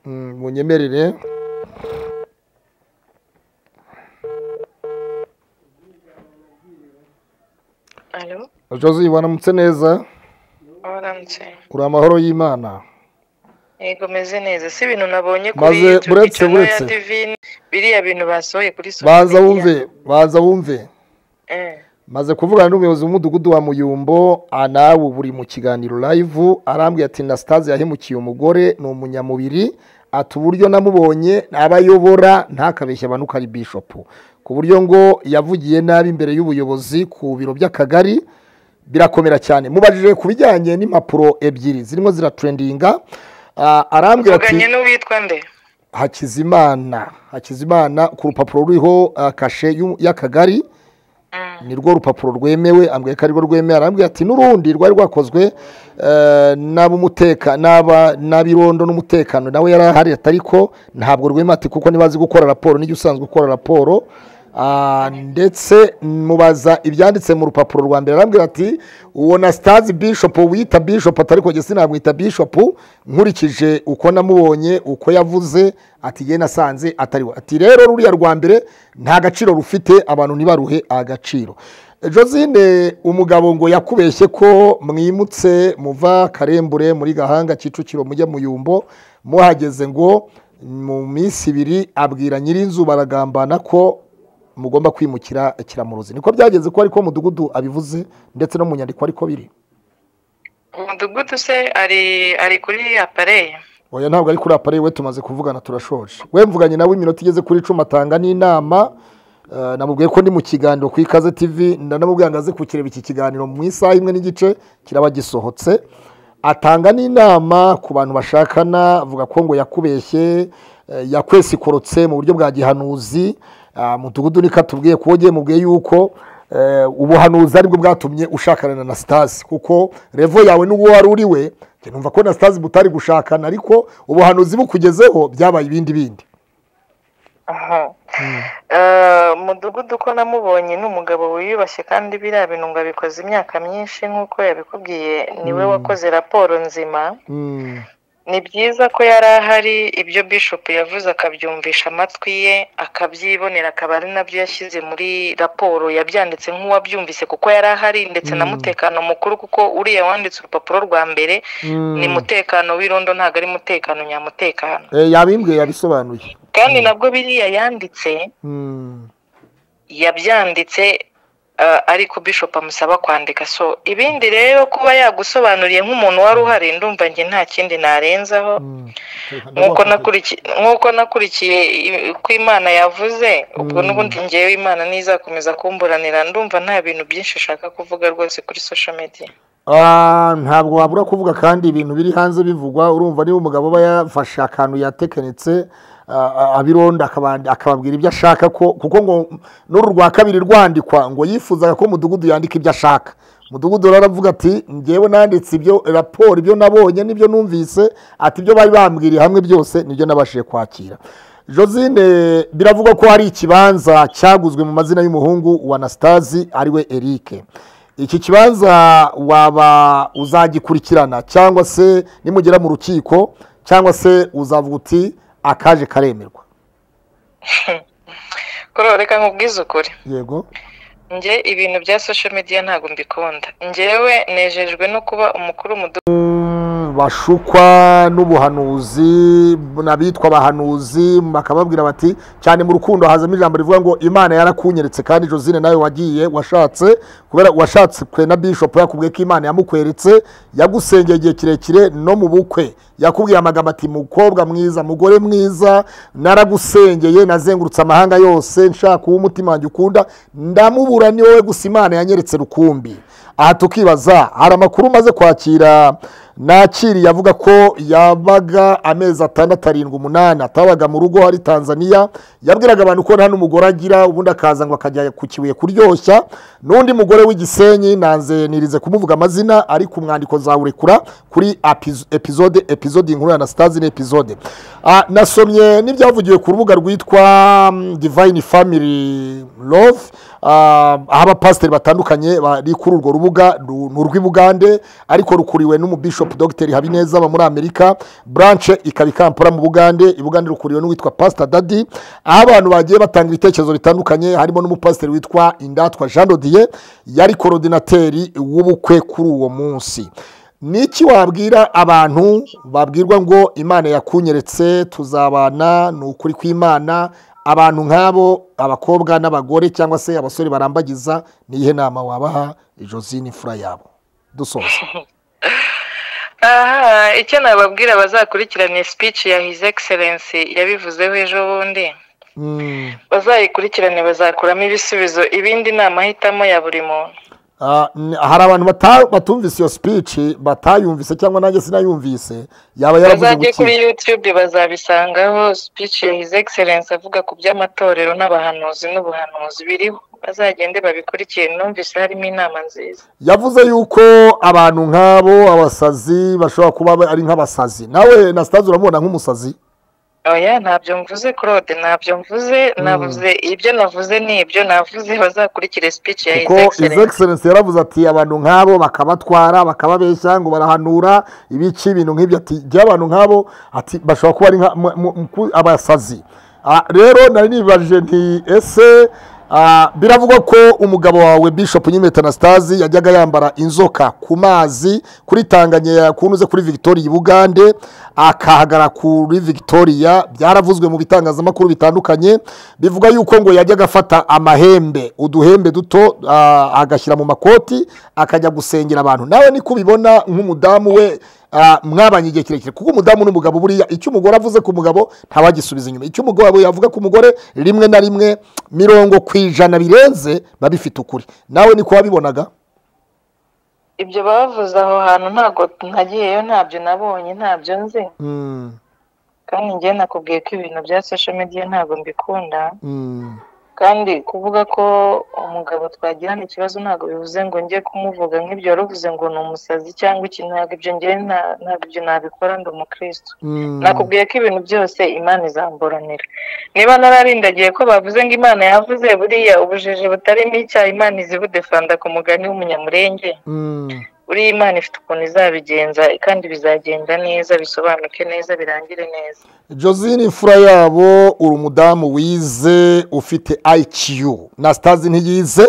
Mm, munyemerere alo jose waramutse neza waramutse uri amahoro y'imana yego meze neza si ibintu nabonye kuri Maze- Twitter buretse- na buretse. ya divine biriya bintu basohoye kuri social baza media. wumve baza wumve Eh, maze kuvugana n'umuyobozi w'umudugudu wa muyumbo anawe ubu uri mu kiganiro live arambwira ati na sitazi yahemukiye umugore ni umunyamubiri ati uburyo namubonye aba ayobora ntakabeshya abantu ko ari bishopu ku buryo ngo yavugiye nabi imbere y'ubuyobozi ku biro by'akagari birakomera cyane mubajije ku bijyanye n'impapuro ebyiri zirimo ziraturendinga Ah, arambwira ati mvuganye n'uwitwa nde hakizimana hakizimana ku rupapuro ruriho ah, kashe y'u- y'akagari ni rwo rupapuro rwemewe ambwiye ko arirwo rwemewe arambwira ati n'urundi rwari rwakozwe eh, n'ab'umuteka n'aba- n'abirondo n'umutekano nawe yari ahari ariko ntabwo rwemewe ati kuko ntibazi gukora raporo n'igihe usanzwe ukora raporo Ah, ndetse mubaza ibyanditse mu rupapuro rwa mbere arambwira ati uwo na sitazi bishopu wita bishopu atari ko gisi namwita bishopu nkurikije uko namubonye uko yavuze ati ye nasanze atariwe ati rero ruriya rwa mbere nta gaciro rufite abantu ntibaruhe agaciro josine umugabo ngo yakubeshye ko mwimutse muva karembure muri gahanga kicukiro mujya muyumbo muhageze ngo mu minsi ibiri abwira nyir'inzu baragambana ko mugomba kwimukira kiramuruzi niko byagenze ko ariko mudugudu abivuze ndetse no mu nyandiko ariko biri umudugudu se ari ari kuri apareye oya ntabwo ari kuri apari we tumaze kuvugana turashoje we mvuganye nawe iminota igeze kuri icumi atanga n'inama Eh, namubwiye ko ndi mu kiganiro ku ikaze tv nanamubwiye ngo aze kukireba iki kiganiro mu isaha imwe n'igice kiraba gisohotse atanga n'inama ku bantu bashakana avuga ko ngo yakubeshye eh, yakwesikorotse mu buryo bwa gihanuzi Ah, mudugudu niko atubwiye kuko ugiye mubwiye yuko eh, ubuhanuzi aribwo bwatumye ushakana na sitasi kuko revo yawe n'uwo wari uri we njye numva ko na sitasi mutari gushakana ariko ubuhanuzi bukugezeho byabaye ibindi bindi aha Eh, umudugudu ko namubonye ni umugabo wiyubashye kandi biriya bintu ngo abikoze imyaka myinshi nk'uko yabikubwiye niwe wakoze raporo nzima Mm. ni byiza ko yari ahari ibyo bishop yavuze akabyumvisha amatwi ye akabyibonera akaba ari nabyo yashyize muri raporo yabyanditse nk'uwabyumvise kuko yari ahari ndetse na mutekano mukuru kuko uriya wanditse urupapuro rwa mbere ni mutekano w'irondo ntabwo ari mutekano nyamutekano Eh, yabimbwiye yabisobanuye kandi nabwo biriya yanditse Mm. yabyanditse eh, ariko bishop amusaba kwandika so ibindi rero kuba yagusobanuriye nk'umuntu wari uhari ndumva njye nta kindi narenzaho Mm. nk'uko nakurikiye nk'uko nakurikiye i- uko imana yavuze ubwo n'ubundi ngewe imana ntizakomeza kumburanira ndumva nta bintu byinshi ashaka kuvuga rwose kuri social media Ah, ntabwo wabura kuvuga kandi ibintu biri hanze bivugwa urumva niba umugabo aba yafashe akantu yatekanitse ah, ah, abironda akaba- akababwira ibyo ashaka ko kuko ngo n'uru rwa kabiri rwandikwa ngo yifuzaga ko umudugudu yandika ibyo ashaka umudugudu rero aravuga ati ngewe nanditse ibyo raporo ibyo nabonye n'ibyo numvise ati ibyo bari bambwiriye hamwe byose nibyo nabashije kwakira josine biravugwa ko hari ikibanza cyaguzwe mu mazina y'umuhungu wa anasitazi ariwe erike iki kibanza waba uzagikurikirana cyangwa se nimugera mu rukiko cyangwa se uzavuga uti akaje karemerwa kuri reka nkubwize ukuri yego nge ibintu bya social media ntabwo mbikunda ngewe nejejwe no kuba umukuru w'umudugudu bashukwa n'ubuhanuzi n'abitwa abahanuzi bakababwira bati cyane mu rukundo hazamo ijambo rivuga ngo imana yarakunyeretse kandi josine nawe wagiye washatse kubera washatse kwe na bishopu yakubwiye ko imana yamukweretse yagusengeye igihe kirekire no mu bukwe yakubwiye amagambo ati mukobwa mwiza mugore mwiza naragusengeye nazengurutse amahanga yose nshaka uwo umutima wanjye ukunda ndamubura ni wowe gusa imana yanyeretse rukumbi aha tukibaza hari amakuru umaze kwakira nakiriye avuga ko yabaga amezi atandatu arindwi umunani atabaga mu rugo hari tanzania yabwiraga abantu ko nta n'umugore agira ubundi akaza ngo akajya ku kibuye kuryoshya n'undi mugore w'igisenyi nanze nirize kumuvuga amazina ari ku mwandiko zawurekura kuri apiz- epizode epizode inkuru ya anasitazi ni epizode Ah, nasomye n'ibyavugiwe ku rubuga rwitwa mm, divine family love ah, aho abapasiteri batandukanye bari kuri urwo rubuga ru- ni urw'ibugande ariko rukuriwe n'umubishopu dogiteri habineza aba muri amerika buranche ikaba ikampara mu bugande ibugande rukuriwe n'uwitwa pasita dadi aho abantu bagiye batanga ibitekerezo bitandukanye harimo n'umupasiteri witwa indatwa jean dodiye yari korodinateri w'ubukwe kuri uwo munsi ni iki wabwira abantu babwirwa ngo imana yakunyeretse tuzabana ni ukuri kw'imana abantu nk'abo abakobwa n'abagore cyangwa se abasore barambagiza ni iyihe nama wabaha josine fura yabo dusoza aha icyo nababwira bazakurikirana speech ya his excellence yabivuzeho ejo bundi Mm. bazayikurikirane bazakuramo ibisubizo ibindi ni amahitamo ya buri muntu Ah, n- hari abantu bata- batumvise iyo speech batayumvise cyangwa nanjye sinayumvise yaba yaravuze ngo bazajye kuri iki youtube bazabisangaho speech ya his excellence avuga ku by'amatorero n'abahanuzi n'ubuhanuzi biriho bazagende babikurikire numvise harimo inama nziza yavuze yuko abantu nk'abo abasazi bashobora kuba ba- ari nk'abasazi nawe na sitazi uramubona nk'umusazi oya ntabyo mvuze claude ntabyo mvuze navuze ibyo navuze ni ibyo navuze bazakurikire speech ya his kuko izi excellence egiserensi yaravuze ati abantu nk'abo bakabatwara bakababeshya ngo barahanura ibice ibintu nk'ibyo ati jya abantu nk'abo ati bashobora kuba ari nka- mu- mu- mu- abasazi Ah, rero nari nibajije nti ese ah, biravugwa ko umugabo wawe bishop nyimetanasitazi yajyaga yambara inzoka ku mazi kuri tanganyera kunuze kuri victoria i bugande akahagara kuri victoria byaravuzwe mu bitangazamakuru bitandukanye bivuga yuko ngo yajyaga afata amahembe uduhembe duto ah, agashyira mu makoti akajya gusengera abantu nawe niko ubibona nk'umudamu we ah, mwabanye igihe kirekire kuko umudamu n'umugabo buriya icyo umugore avuze ku mugabo ntabagisubiza inyuma icyo umugabo yavuga ku mugore rimwe na rimwe mirongo ku ijana birenze biba bifite ukuri nawe niko wabibonaga ibyo bavuze aho hantu ntabwo nagiyeyo ntabyo nabonye ntabyo nzi Mm, kandi njye nakubwiye ko ibintu bya social media ntabwo mbikunda mm. kandi kuvuga ko umugabo twagirana ikibazo ntabwo bivuze ngo njye kumuvuga nk'ibyo waruvuze ngo ni umusazi cyangwa iki ntabwo ibyo njye nta- ntabwo ibyo nabikora ndi umukristo Mm. nakubwiye ko ibintu byose imana izamburanira niba nararindagiye ko bavuze ngo imana yavuze buriya ubujiji butarimo icyaha imana izibudefanda ku mugani w'umunyamurenge Mm. buriya imana ifite ukuntu izabigenza kandi bizagenda neza bisobanuke neza birangire neza josine imfura yabo uri umudamu wize ufite ayikiyu na sitazi ntiyize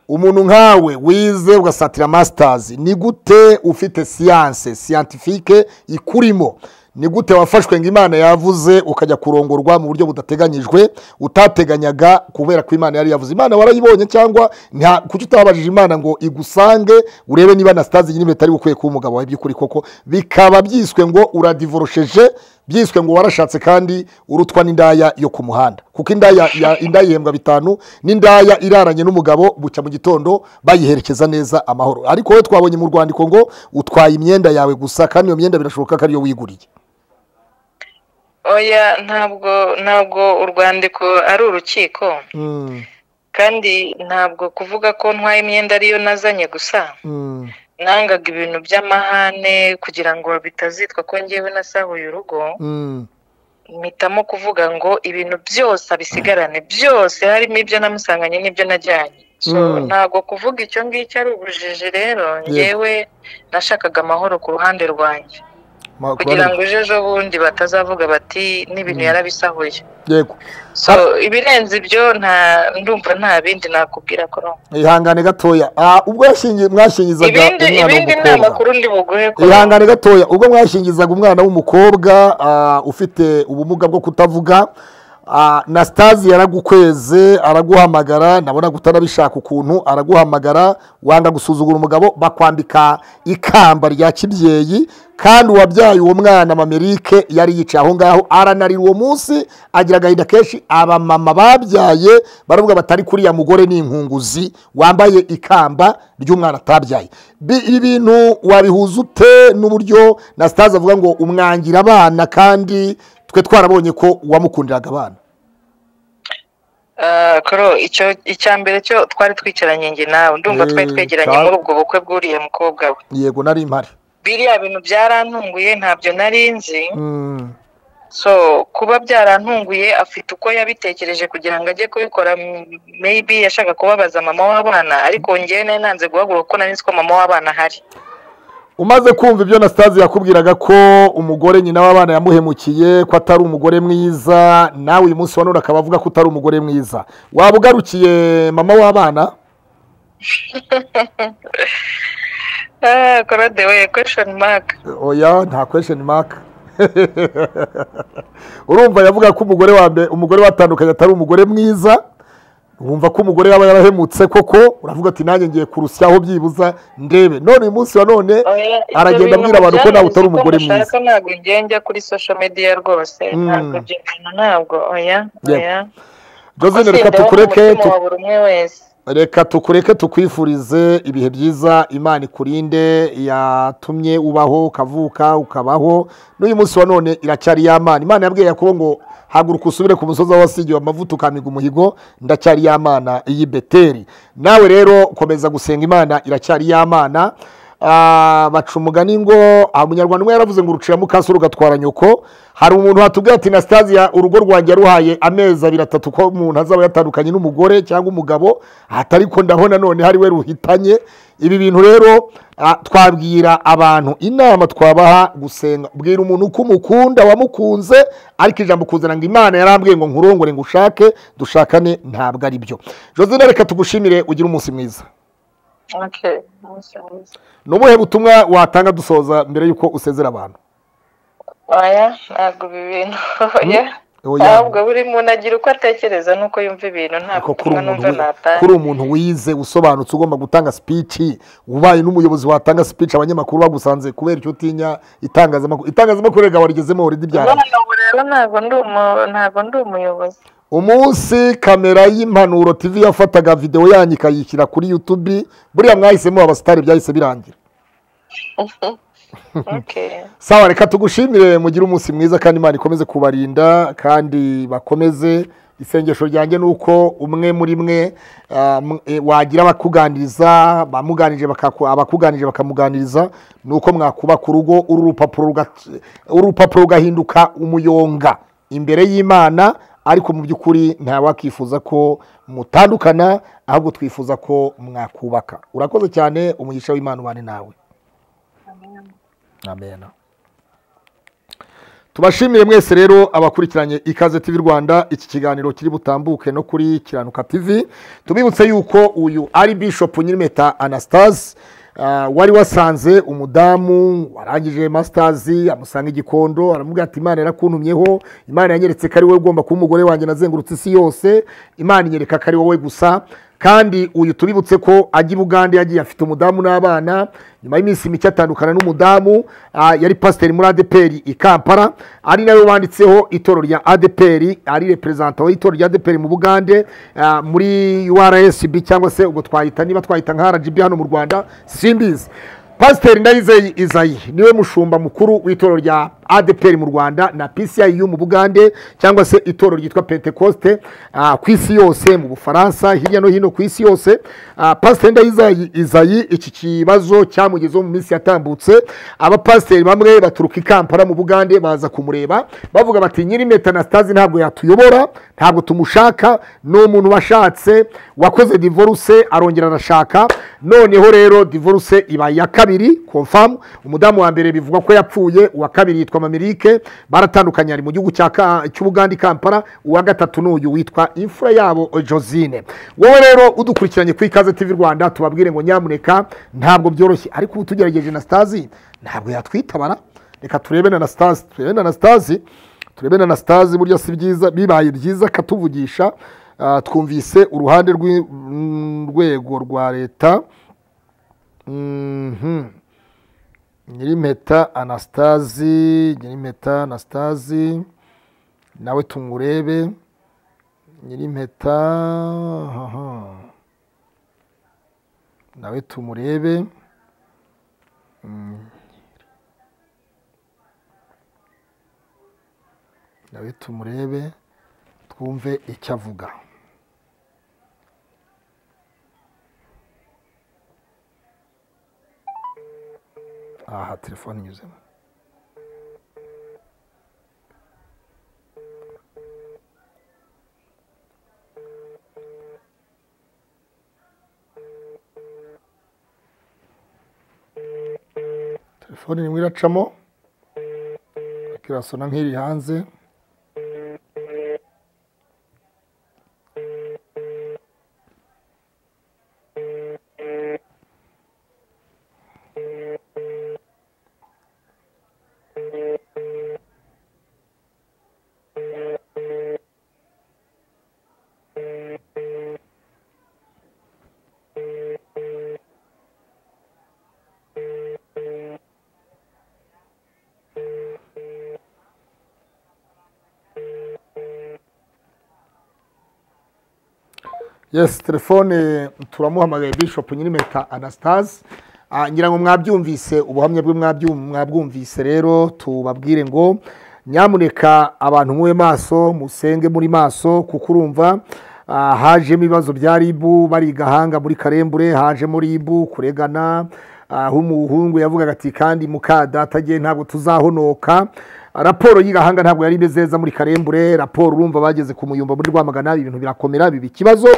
umuntu nkawe wize ugasatira masitazi ni gute ufite siyanse siyantifike ikurimo ni gute wafashwe ngo imana yavuze ukajya kurongorwa mu buryo budateganyijwe utateganyaga kubera ko imana yari yavuze imana warayibonye cyangwa nta kuki utababajije imana ngo igusange urebe niba na sitazi nyine bitari bukwiye kuba umugabo wawe by'ukuri koko bikaba byiswe ngo uradivorosheje byiswe ngo warashatse kandi urutwa n'indaya yo ku muhanda kuko indaya ya- indaya ihembwa bitanu n'indaya iraranye n'umugabo bucya mu gitondo bayiherekeza neza amahoro ariko wowe twabonye mu rwandiko ngo utwaye imyenda yawe gusa kandi iyo myenda birashoboka ko ariyo wiguriye oya ntabwo ntabwo urwandiko ari urukiko kandi ntabwo kuvuga ko ntwaye imyenda ariyo nazanye gusa nangaga ibintu by'amahane kugira ngo bitazitwa ko ngewe nasahuye urugo mpitamo kuvuga ngo ibintu byose abisigarane byose harimo ibyo namusanganye n'ibyo najyanye so Mm. ntabwo kuvuga icyo ngicyo ari ubujiji rero ngewe nashakaga amahoro ku ruhande rwanjye Ma- kugira ngo kubana- ejo ejo bundi batazavuga bati n'ibintu yarabisahuye yego so ibirenze ibyo nta ndumva nta bindi nakubwira ko ihangane gatoya Ah, ubwo yashingi- mwashingizaga ibindi umwana ibindi ni w'umukobwa amakuru ndi buguhe ko ihangane gatoya ubwo mwashingizaga umwana w'umukobwa ah, ufite ubumuga bwo kutavuga ah, na sitazi yaragukweze araguhamagara nabona utanabishaka ukuntu araguhamagara wanga gusuzugura umugabo bakwambika ikamba rya kibyeyi kandi uwabyaye uwo mwana mamerike yari yicaye aho ngaho aranarira uwo munsi agira agahinda kenshi abamama babyaye baravuga batari kuriya mugore ni inkunguzi wambaye ikamba ry'umwana atabyaye Bi- ibi bintu wabihuza ute n'uburyo na sitazi avuga ngo umwangira abana kandi twe twarabonye ko wamukundiraga abana Ah, koro icyo icya mbere cyo twari twicaranye njye nawe ndumva twari Eh, twegeranye cyane. muri ubwo bukwe bw'uriya mukobwa we yego nari mpari biriya bintu byarantunguye ntabyo nari nzi Mm, so kuba byarantunguye afite uko yabitekereje kugira ngo ajye kubikora m- maybe yashaka kubabaza mama w'abana ariko njyewe nari nanze guhaguruka kuko nari nzi ko mama w'abana ahari umaze kumva ibyo na sitazi yakubwiraga ko umugore nyina w'abana yamuhemukiye ko atari umugore mwiza nawe uyu munsi wa none akaba avuga ko utari umugore mwiza waba ugarukiye mama w'abana Ah, Claude we question mark oya nta kwesheni maka urumva yavuga ko umugore wa mbere umugore watandukanye atari umugore mwiza wumva ko umugore yaba yarahemutse koko uravuga ati nanjye ngiye kurusyaho byibuza ndebe none uyu munsi wa none Oya, ibyo aragenda bintu abwira abantu ko nawe utari byarenze umugore mwiza mushaka, ntabwo njye njya kuri social media rwose Mm. ntabwo ibyo bintu ntabwo oya Yep. oya josine reka Sindeho tukureke umutima tu- wa buri umwe wese reka tukureke tukwifurize ibihe byiza imana ikurinde yatumye ubaho ukavuka ukabaho n'uyu munsi wa none iracyari y'amana imana yabwiye yakobo ngo haguruka usubire ku musozi aho wasigiwe amavuta ukamiga umuhigo ndacyari y'amana iyi beteri nawe rero komeza gusenga imana iracyari y'amana Ah, baca umugani ngo ah, umunyarwanda umwe yaravuze ngo urucira mukasi rugatwara nyoko hari umuntu watubwira ati nasitaziya urugo rwanjye yaruhaye amezi abiri atatu ko umuntu azaba yatandukanye n'umugore cyangwa umugabo atari ko ndabona none hari we ruhitanye ibi bintu rero ah, twabwira abantu inama twabaha gusenga bwira umuntu ko umukunda wamukunze ariko ijambo kuzana ngo imana yarambwiye ngo nkurongore ngo ushake dushakane ntabwo ari byo josine reka tugushimire ugire umunsi mwiza okay umunsi mwiza ni ubuhe butumwa watanga dusoza mbere y'uko usezera abantu oya ntabwo ibi bintu oya Oya. ahubwo buri muntu agira uko atekereza n'uko yumva ibintu ntabwo ariko kuri ubutumwa umuntu numva wi- kuri natanga umuntu wize usobanutse ugomba gutanga speech ubaye n'umuyobozi watanga speech abanyamakuru bagusanze kubera icyo utinya itangazamakuru itangazamakuru rega warigezemo waridi byara none ubu rero ntabwo ndi umu- ntabwo ndi umuyobozi umunsi kamera y'impanuro tv yafataga videwo yanyu ikayishyira kuri youtube buriya mwahisemo abasitari byahise birangira okay sawa reka tugushimire mugire umunsi mwiza kandi imana ikomeze kubarinda kandi bakomeze isengesho ryanjye ni uko umwe muri mwe ah, m- eh, wagira abakuganiriza bamuganirije bakaku- abakuganirije bakamuganiriza ni uko mwakubaka urugo uru rupapuro ruga- uru rupapuro rugahinduka umuyonga imbere y'imana ariko mu by'ukuri ntawakifuza ko mutandukana ahubwo twifuza ko mwakubaka urakoze cyane umugisha w'imana ubane nawe amen tubashimire mwese rero abakurikiranye ikaze tv rwanda iki kiganiro kiri butambuke no kuri kiranuka tv tubibutse yuko uyu ari bishop nyirimeta anastase ah, wari wasanze umudamu warangije masitazi amusanga igikondo aramubwira ati imana yarakuntumyeho imana yanyeretse ko ari wowe ugomba kuba umugore wanjye nazengurutse isi yose imana inyereka ko ari wowe gusa kandi uyu tubibutse ko ajya i bugande yagiye afite umudamu n'abana nyuma y'iminsi mike atandukana n'umudamu ah, yari pasiteri muri adeperi i kampala ari nawe wanditseho itorero rya adeperi ari reperezanta w'itorero rya adeperi mu bugande ah, muri urcb cyangwa se ubwo twahita niba twahita nka rgb hano mu rwanda simbizi pasiteri ndayizeye izayi niwe mushumba mukuru w'itorero rya adeperi mu rwanda na pciu mu bugande cyangwa se itorero ryitwa pentecoste ah, ku isi yose mu bufaransa hirya no hino ku isi yose Ah, pasiteri ndayizayi izayi iki kibazo cyamugezeho mu minsi yatambutse abapasiteri bamwe baturuka i kampala mu bugande baza kumureba bavuga bati nyiri metanasitazi ntabwo yatuyobora ntabwo tumushaka ni umuntu washatse wakoze divorce arongera arashaka noneho rero divorce iba iya kabiri confirm umudamu wa mbere bivugwa ko yapfuye uwa kabiri yitwa mamirike baratandukanye ari mu gihugu cya Ka- cy'ubuganda i kampala uwa gatatu n'uyu witwa imfura yabo josine wowe rero udukurikiranye ku ikaze tv rwanda tubabwire ngo nyamuneka ntabwo byoroshye ariko ubu tugerageje na stazi ntabwo yatwitabara reka turebe na stazi turebe na stazi turebe na stazi burya si byiza bibaye byiza akatuvugisha Ah, twumvise uruhande rw'urwego rwa leta Mhm. nyirimpeta anastasi nyirimpeta anastasi nawe tumurebe nyirimpeta aha. nawe tumurebe Mm. nawe tumurebe twumve icyo avuga aha telefone inyuzemo telefone irimo iracamo ariko irasona nk'iri hanze yesi telefone turamuhamagaye bishop nyirimeta anastase ngira ngo mwabyumvise ubuhamya bwe mwabyu- mwabwumvise rero tubabwire ngo nyamuneka abantu mube maso musenge muri maso kuko urumva ah, hajemo ibibazo bya ribu bari i gahanga muri karembure hajemo ribu kuregana aho umuhungu yavugaga ati kandi muka data agiye ntabwo tuzahonoka raporo y'igahanga ntabwo yari imeze neza muri karembure raporo urumva bageze ku muyumba muri rwamagana ibintu birakomera biba ikibazo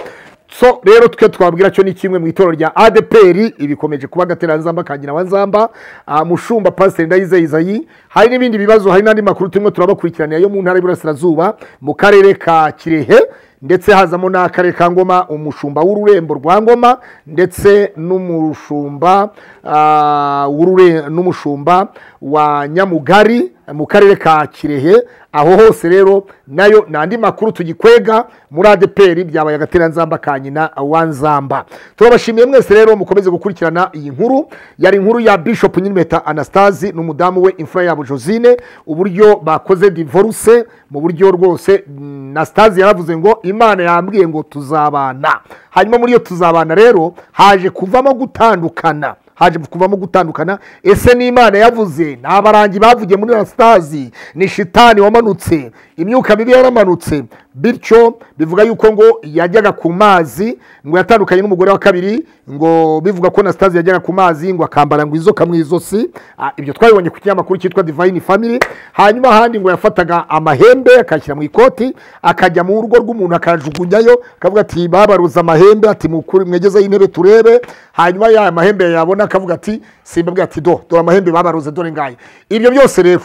so rero twe twabwira cyo ni kimwe mu itorero rya adeperi ibikomeje kuba agateranzamba ka nyiranzamba ah, mushumba pasiteri ndayize izayi hari n'ibindi bibazo hari n'andi makuru turimo turabakurikirana yo mu ntara y'iburasirazuba mu karere ka kirehe ndetse hazamo n'akarere ka ngoma umushumba w'ururembo rwa ngoma ndetse n'umushumba ah, w'urure- n'umushumba wa nyamugari mu karere ka kirehe aho hose rero nayo ni andi makuru tugikwega muri adeperi byabaye agateranzamba ka nyina wa nzamba turabashimiye mwese rero mukomeze gukurikirana iyi nkuru yari inkuru ya bishop nyirimeta anastasi n'umudamu we imfura yabo josine uburyo bakoze divorce mu buryo rwose mm, anastasi yaravuze ngo imana yambwiye ngo tuzabana hanyuma muri iyo tuzabana rero haje kuvamo gutandukana haje kuvamo gutandukana ese n'imana yavuze ni abarangi bavugiye muri anastasi ni shitani wamanutse imyuka mibi yaramanutse bityo bivuga yuko ngo yajyaga ku mazi ngo yatandukanye n'umugore wa kabiri ngo bivuga ko anastasi yajyaga ku mazi ngo akambara ngo inzoka mu izosi Ah, ibyo twabibonye ku kinyamakuru cyitwa divine family hanyuma ahandi ngo yafataga amahembe akayashyira mu ikoti akajya mu rugo rw'umuntu akayajugunyayo akavuga ati babaruza amahembe ati mukuri mwegezeho intebe turebe hanyuma ya mahembe yabona akavuga ati simbabwira ati do dore amahembe babaruze dore ngaye ibyo byose rero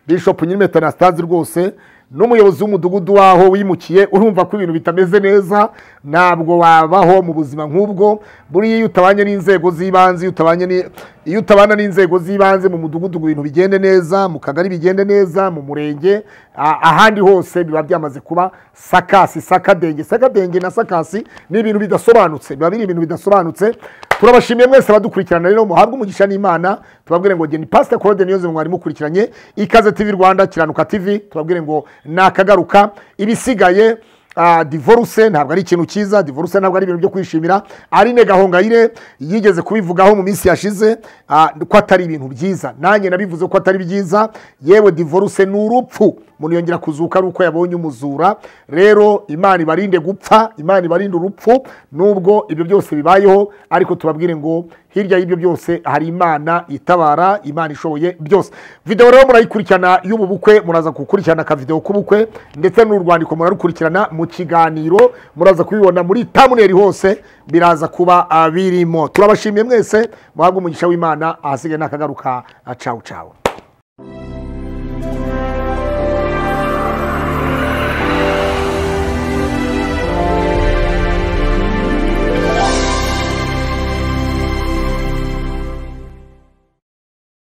bishop nyirimeta anastase rwose n'umuyobozi w'umudugudu waho wimukiye urumva ko ibintu bitameze neza ntabwo wabaho mu buzima nk'ubwo buriya iyo utabanye n'inzego z'ibanze iyo utabanye ni- iyo utabana n'inzego z'ibanze mu mudugudu ngo ibintu bigende neza mu kagari bigende neza mu murenge a- ahandi hose biba byamaze kuba sakasi sakadenge sakadenge na sakasi ni ibintu bidasobanutse biba biri ibintu bidasobanutse turabashimiye mwese abadukurikirana rero muhabwe umugisha n'imana tubabwire ngo geni pasita korode niyo mwari mukurikiranye ikaze tv rwanda kiranuka tv tubabwire ngo nakagaruka ibisigaye ah, divorce ntabwo ari ikintu cyiza divorce ntabwo ari ibintu byo kwishimira arine gahongayire yigeze kubivugaho mu minsi yashize ah, ko atari ibintu byiza nanjye nabivuze ko atari byiza yewe divorce ni urupfu umuntu yongera kuzuka ari uko yabonye umuzura rero imana ibarinde gupfa imana ibarinde urupfu nubwo ibyo byose bibayeho ariko tubabwire ngo hirya y'ibyo byose hari imana itabara imana ishoboye byose videwo rero murayikurikirana y'ubu bukwe muraza gukurikirana akavidewo k'ubukwe ndetse n'urwandiko murarukurikirana mu kiganiro muraza kubibona muri tamuneri hose biraza kuba ah, birimo turabashimiye mwese muhabwe umugisha w'imana ahasigaye nakagaruka cawu cawu